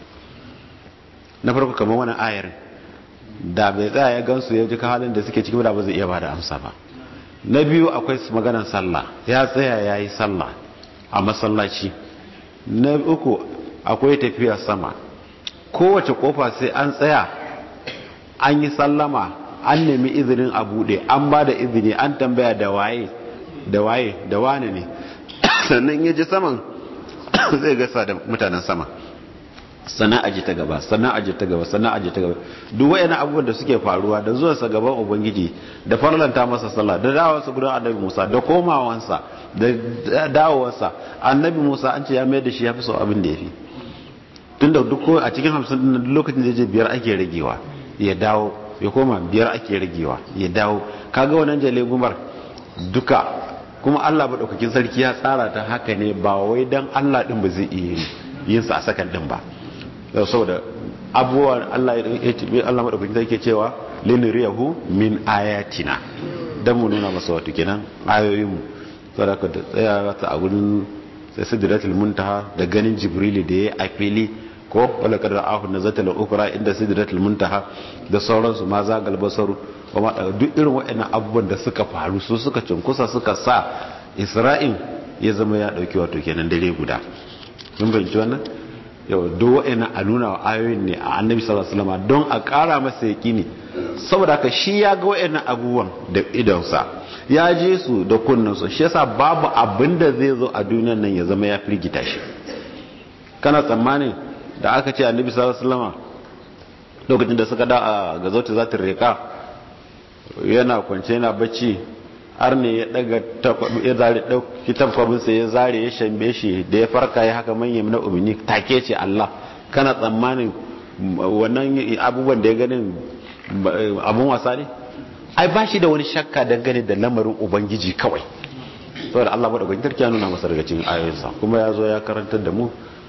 na farko kamar wani ayar da bai tsaya ya gansu ya ji halin da suke ciki da ba zai iya bada amsa ba na biyu akwai maganar sallah ya tsaya ya yi sallah a masallaci na uku akwai tafiya sama kowace kofa sai an tsaya an yi sallama an nemi izinin a bude an ba da izini an tambaya da waye da waye da wane ne sannan ya ji saman zai gasa da mutanen sama sannan aji ta gaba sannan aji ta gaba sannan aji ta gaba duk wayannan abubuwan da suke faruwa da zuwansa gaban ubangiji da farlanta masa sallah da dawowarsa gudan annabi Musa da komawansa da dawowarsa annabi Musa an ce ya mai da shi ya fi so abin da ya fi tunda duk a cikin hamsin din lokacin da ya je biyar ake ragewa ya dawo ya koma biyar ake ragewa ya dawo kaga wannan jale gumar duka kuma Allah madaukakin sarki ya tsara ta haka ne ba wai dan Allah din ba zai iya yin sa a sakan din ba saboda abubuwan Allah ya ce Allah madaukakin sarki cewa linriyahu min ayatina dan mu nuna masa wato kenan ayoyin mu saboda ka tsaya ta a gurin sidratul muntaha da ganin jibrili da yayi a fili ko wala kadar ahu na zata la ukra inda sidratul muntaha da sauransu ma za galbasaru kuma duk irin waɗannan abubuwan da suka faru su suka cinkusa suka sa isra'il ya zama ya dauki wato kenan dare guda mun bayyana wannan yau duk waɗannan a nuna wa ayoyin ne a annabi sallallahu alaihi wasallam don a ƙara masa yaqini saboda haka shi ya ga waɗannan abubuwan da idonsa ya je su da kunnansu shi yasa babu abin da zai zo a duniyar nan ya zama ya firgita shi kana tsammanin da aka ce annabi sallallahu alaihi wasallam lokacin da suka da a gazauta za ta reka yana kwance yana bacci har ne ya daga ya zare dauki takwabin sa ya zare ya shambe shi da ya farka ya haka manyan na umini take ce Allah kana tsammanin wannan abubuwan da ya ganin abun wasa ne ai ba shi da wani shakka dangane da lamarin ubangiji kawai saboda Allah madaukakin sarki ya nuna masa daga cikin ayoyinsa kuma ya zo ya karantar da mu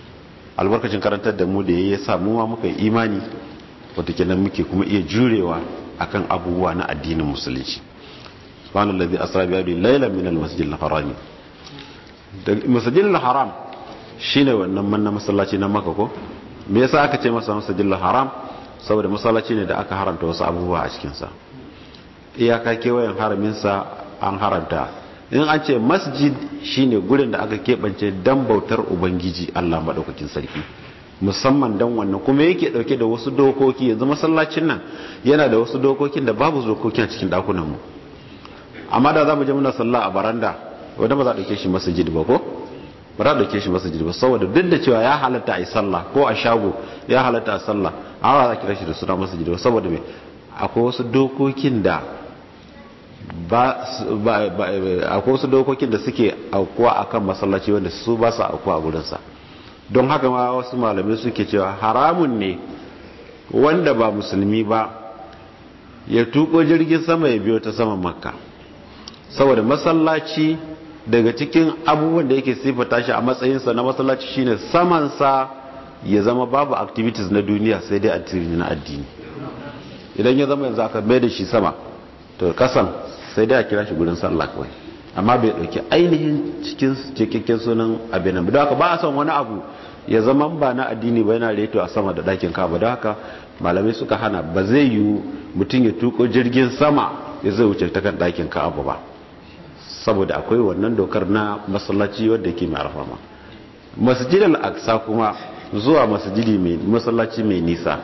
albarkacin karantar da mu da ya sa mu ma muka yi imani wata kenan muke kuma iya jurewa akan abubuwa na addinin musulunci subhanallazi asra bi abdi laylan min al-masjidil harami da masjidil haram shine wannan manna masallaci na maka ko me yasa aka ce masa masjidil haram saboda masallaci ne da aka haramta wasu abubuwa a cikin sa iyaka kewayen haramin sa an haramta in an ce masjid shine gurin da aka keɓance dan bautar ubangiji Allah madaukakin sarki musamman dan wannan kuma yake dauke da wasu dokoki yanzu masallacin nan yana da wasu dokokin da babu dokokin a cikin dakunan mu amma da zamu je muna sallah a baranda wanda ba za a dauke shi masjid ba ko ba za a dauke shi masjid ba saboda duk da cewa ya halatta a yi sallah ko a shago ya halatta a sallah amma za a kira shi da suna masjid ba saboda me akwai wasu dokokin da ba akwai wasu dokokin da suke aukuwa akan masallaci wanda su ba su aukuwa a gurinsa don haka ma wasu malamai suke cewa haramun ne wanda ba musulmi ba ya tuko jirgin sama ya biyo ta saman makka saboda masallaci daga cikin abubuwan da yake sifata shi a matsayinsa na masallaci shine samansa ya zama babu activities na duniya sai dai addini na addini idan ya zama yanzu aka mai da shi sama to kasan sai dai a kira shi gurin sallah kawai amma bai dauki ainihin cikin cikakken sunan abin nan don haka ba a son wani abu ya zama ba na addini ba yana reto a sama da dakin kaba don haka malamai suka hana ba zai yiwu mutum ya tuko jirgin sama ya zai wuce ta kan dakin kaba ba saboda akwai wannan dokar na masallaci wadda ke mai alfarma masjid al-aqsa kuma zuwa masjidi mai masallaci mai nisa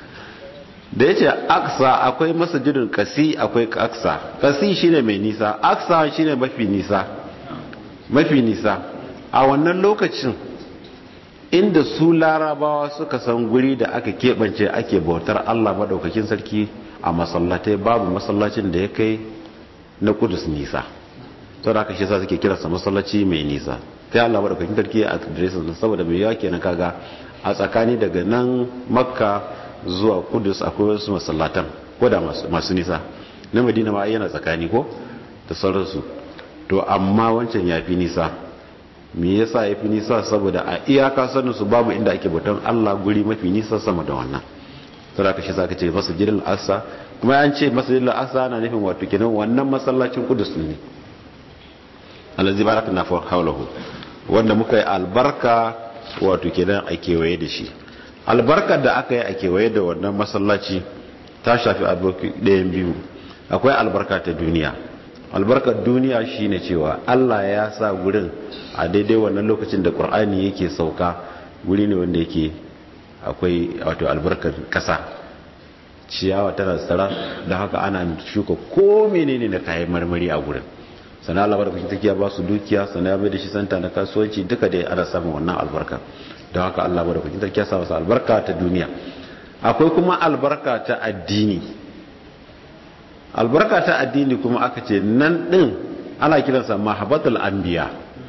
da yace aqsa akwai masjidul qasi akwai aqsa qasi shine mai nisa aqsa shine mafi nisa mafi nisa a wannan lokacin inda su larabawa suka san guri da aka keɓance ake bautar Allah madaukakin sarki a masallatai babu masallacin da ya kai na kudus nisa sau da aka shi sa suke kiransa masallaci mai nisa ta yi Allah madaukakin sarki a adiresin saboda mai yawa kenan kaga a tsakani daga nan makka zuwa kudus akwai wasu masallatan ko da masu nisa na madina ma yana tsakani ko da sauransu to amma wancan ya fi nisa me yasa ya fi nisa saboda a iyaka sanin su babu inda ake bautan Allah guri mafi nisa sama da wannan sai aka shi zaka ce masjidil aqsa kuma an ce masjidil aqsa na nufin wato kenan wannan masallacin kudus ne allazi barakna fa hawlahu wanda muka yi albarka wato kenan a kewaye da shi albarkar da aka yi a kewaye da wannan masallaci ta shafi albarki ɗayan biyu akwai albarka ta duniya albarkar duniya shine cewa Allah ya sa gurin a daidai wannan lokacin da Qur'ani yake sauka guri ne wanda yake akwai wato albarkar kasa ciyawa tana tsara da haka ana shuka ko menene na kayan marmari a gurin sana Allah barkatun take ya ba su dukiya sana ya bai da shi santa na kasuwanci duka da ana samun wannan albarka don haka Allah barkatun take ya sa masa albarka ta duniya akwai kuma albarka ta addini albarka ta addini kuma aka ce nan din ana kiransa mahabbatul anbiya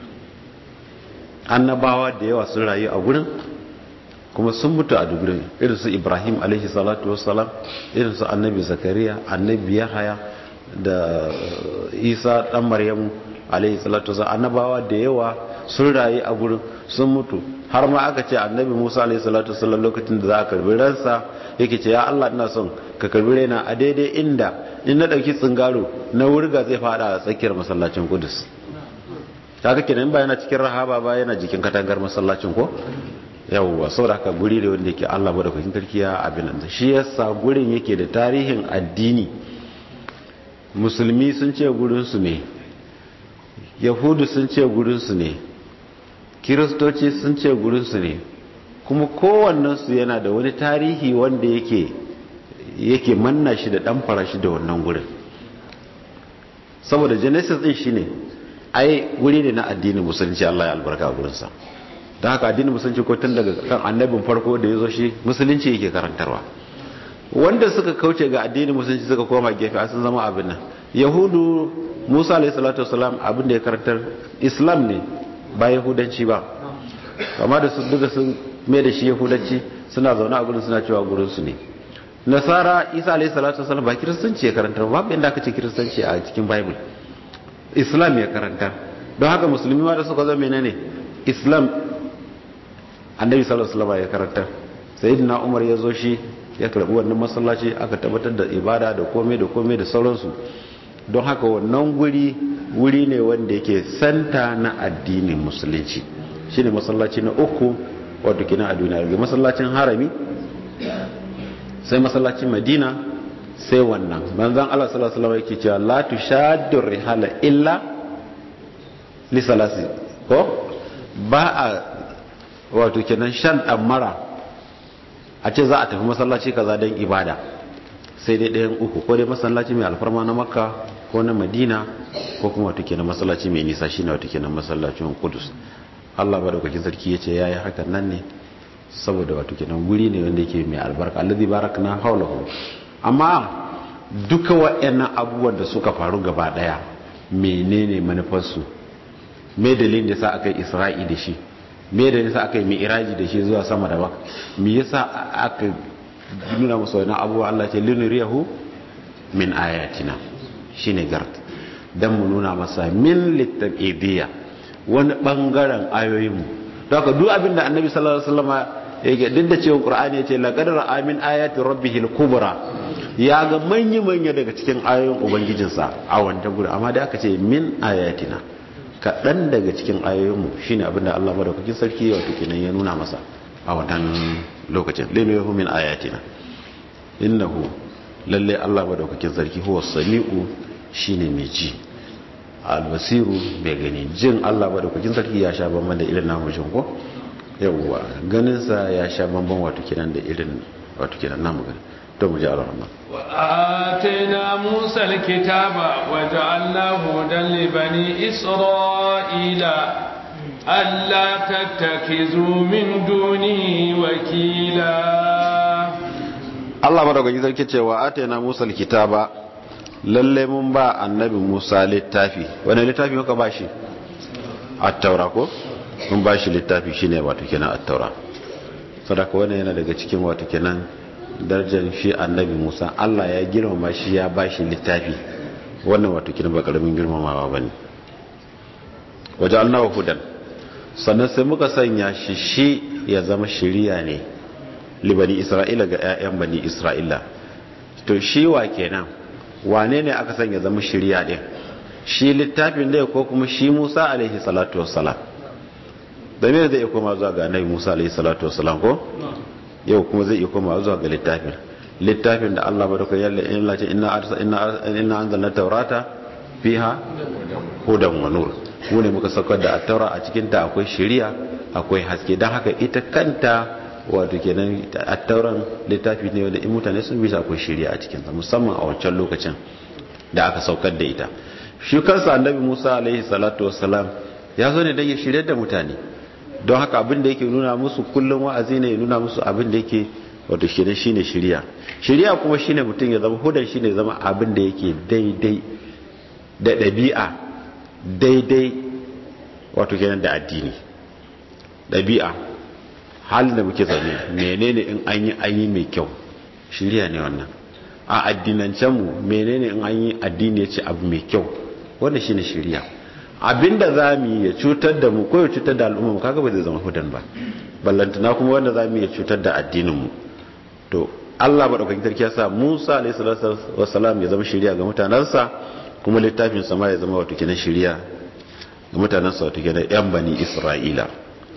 annabawa da yawa sun rayu a gurin kuma sun mutu a dugurin irin su ibrahim alaihi salatu wassalam irin su annabi zakariya annabi yahaya da isa dan maryamu alaihi salatu wassalam annabawa da yawa sun rayu a gurin sun mutu har ma aka ce annabi musa alaihi salatu wassalam lokacin da za a karbi ransa yake ce ya allah ina son ka karbi raina a daidai inda in na dauki tsingaro na wurga zai fada a tsakiyar masallacin kudus kaga kenan ba yana cikin rahaba ba yana jikin katangar masallacin ko yawwa saboda haka guri da wanda yake Allah madaukakin sarki ya abin nan shi yasa gurin yake da tarihin addini musulmi sun ce gurin su ne yahudu sun ce gurin su ne kiristoci sun ce gurin su ne kuma kowannen su yana da wani tarihi wanda yake yake manna shi da dan fara shi da wannan gurin saboda genesis din shine ai guri ne na addinin musulunci Allah ya albarka a gurinsa da haka addinin musulunci ko tun daga kan annabin farko da ya zo shi musulunci yake karantarwa wanda suka kauce ga addinin musulunci suka koma gefe a sun zama abin nan yahudu musa alayhi salatu wasalam abin da ya karantar islam ne ba yahudanci ba kama da su duka sun mai da shi yahudanci suna zaune a gurin suna cewa gurin su ne nasara isa alayhi salatu wasalam ba kiristanci ya karantar babu inda aka ce kiristanci a cikin bible islam ya karanta don haka musulmi ma da suka zama menene islam annabi sallallahu alaihi wasallam ya karanta sayyidina umar ya zo shi ya karbi wannan masallaci aka tabbatar da ibada da komai da komai da sauransu don haka wannan guri wuri ne wanda yake santa na addinin musulunci shine masallaci na uku wato kina a duniya daga masallacin harami sai masallacin madina sai wannan manzon Allah sallallahu alaihi wasallam yake cewa la tushaddu rihala illa li salasi ko ba a wato kenan shan mara a ce za a tafi masallaci kaza don ibada sai dai ɗayan uku ko dai masallaci mai alfarma na makka ko na madina ko kuma wato kenan masallaci mai nisa shine wato kenan masallacin kudus Allah ba daukakin sarki ya ce ya yi hakan nan ne saboda wato kenan guri ne wanda yake mai albarka allazi barakna haulahu amma duka waɗannan abubuwan da suka faru gaba daya menene manufarsu me dalilin da sa aka yi isra'i da shi me da yasa aka yi mi'raji da shi zuwa sama da baka me yasa aka nuna musu wani abubuwa Allah ce linuriyahu min ayatina shine gart dan mu nuna masa min litabidiyya wani bangaren ayoyin mu to haka duk abin da annabi sallallahu alaihi wasallam yake duk da cewa qur'ani yace laqad ra'a min ayati rabbihil kubra ya ga manya manya daga cikin ayoyin ubangijinsa a wanda gudu amma da aka ce min ayatina kaɗan daga cikin ayoyinmu shi ne abinda Allah madaukakin sarki wato kenan ya nuna masa a wannan lokacin lenu yahu min ayatina innahu lalle Allah madaukakin sarki huwa sami'u shine mai ji albasiru mai gani jin Allah madaukakin sarki ya sha bamban da irin namu jin ko yawwa ganin sa ya sha bamban wato kenan da irin wato kenan namu gani to mu ji Allah وآتينا موسى الكتاب وجعلناه هدى لبني إسرائيل ألا تتخذوا من دوني وكيلا Allah madaukakin sarki cewa atayna Musa alkitaba lalle mun ba annabi Musa littafi wani littafi muka ba shi at-taura ko mun ba shi littafi shine wato kenan at-taura sadaka wannan yana daga cikin wato kenan darajar shi annabi musa allah ya girmama shi ya ba shi littafi wannan wato kina ba karamin girmamawa ba ne waje alnawa hudan sannan sai muka sanya shi shi ya zama shiriya ne libani isra'ila ga 'ya'yan bani isra'ila to shi wa kenan wane ne aka sanya zama shiriya din shi littafin da ko kuma shi musa alaihi salatu wassalam da me zai koma zuwa ga annabi musa alaihi salatu wassalam ko yau kuma zai iya koma zuwa ga littafin littafin da Allah ba da kai yalla in lace inna arsa inna inna anzalna tawrata fiha hudan wa nur mu ne muka saukar da at-taura a cikin ta akwai shari'a akwai haske dan haka ita kanta wato kenan at-tauran littafi ne wanda in mutane sun bi akwai shari'a a cikin ta musamman a wancan lokacin da aka saukar da ita shi kansa annabi Musa alaihi salatu wassalam ya zo ne dan ya shirye da mutane don haka abin da yake nuna musu kullum wa'azi ne ya nuna musu abin da yake wato shine shine shiriya shiriya kuma shine mutum ya zama hudan shine zama abin da yake daidai da ɗabi'a daidai wato kenan da addini ɗabi'a halin da muke zaune menene in an yi an yi mai kyau shiriya ne wannan a addinancen mu menene in an yi addini ya ce abu mai kyau wannan shine shiriya abinda za mu yi ya cutar da mu ko ya cutar da al'umma kaga ba zai zama hudan ba ballantana kuma wanda za mu yi ya cutar da addinin mu to Allah madaukakin sarki ya sa Musa alayhi salatu wassalam ya zama shiriya ga mutanansa kuma littafin sama ya zama wato kenan shiriya ga mutanansa wato kenan yan bani Isra'ila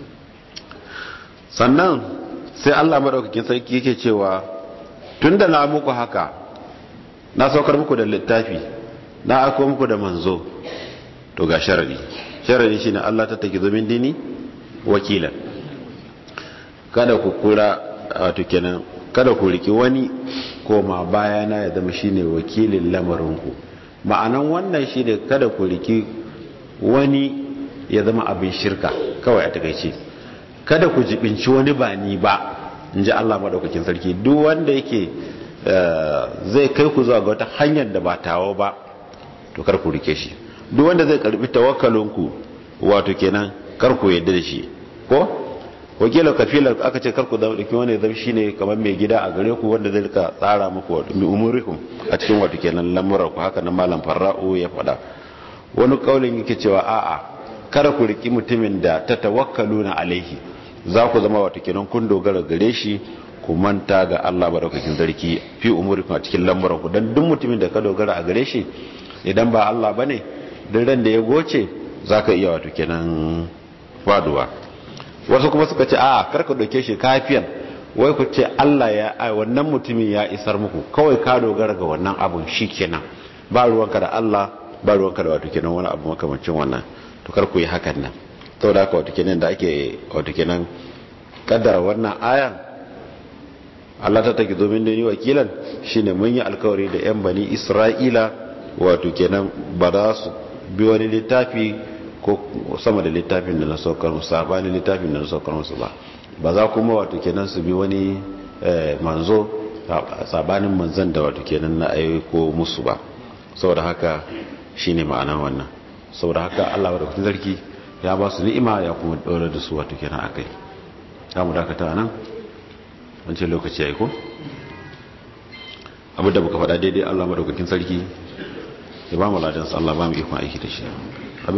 sannan sai Allah madaukakin sarki yake cewa tunda na muku haka na saukar muku da littafi na aiko muku da manzo to ga sharadi sharadi shine Allah ta take zomin dini wakilan kada ku kura wato kenan kada ku riki wani koma bayana ya zama shine wakilin lamarinku ma'anan wannan shine kada ku riki wani ya zama abin shirka kawai a takaice kada ku jibinci wani ba ni ba in ji Allah madaukakin sarki duk wanda yake zai kai ku zuwa ga wata hanyar da ba tawo ba to kar ku rike shi duk wanda zai karbi tawakkalinku wato kenan kar ku yadda da shi ko wakilar kafilar aka ce karku da dauki wani zai shine kamar mai gida a gare ku wanda zai rika tsara muku wato mi umurikum a cikin wato kenan lamuran ku haka nan malam farra'u ya faɗa wani kaulin yake cewa a'a kada ku riki mutumin da ta tawakkaluna alaihi za ku zama wato kenan kun dogara gare shi ku manta ga Allah madaukakin sarki fi umurikum a cikin lamuran ku dan duk mutumin da ka dogara a gare shi idan ba Allah bane duk ran da ya goce zaka iya wato kenan faduwa wasu kuma suka ce a karka doke shi kafiyan wai ku ce Allah ya ai wannan mutumin ya isar muku kawai ka dogara ga wannan abun shikenan ba ruwanka da Allah ba ruwanka da wato kenan wani abu makamancin wannan to kar ku yi hakan nan saboda haka wato kenan da ake wato kenan kaddara wannan ayan Allah ta take domin da ni wakilan shine mun yi alkawari da yan bani Isra'ila wato kenan ba za su bi wani littafi ko sama da littafin da na saukar musu sabanin littafin da na saukar musu ba ba za kuma wato kenan su bi wani manzo sabanin manzan da wato kenan na aiko musu ba saboda haka shine ma'anar wannan saboda haka Allah wa da zarki ya ba su ni'ima ya kuma dora da su wato kenan akai za mu dakata nan wancan lokaci ya yi ko abinda muka faɗa daidai Allah madaukakin sarki ya ba mu ladansa Allah ba mu ikon aiki da shi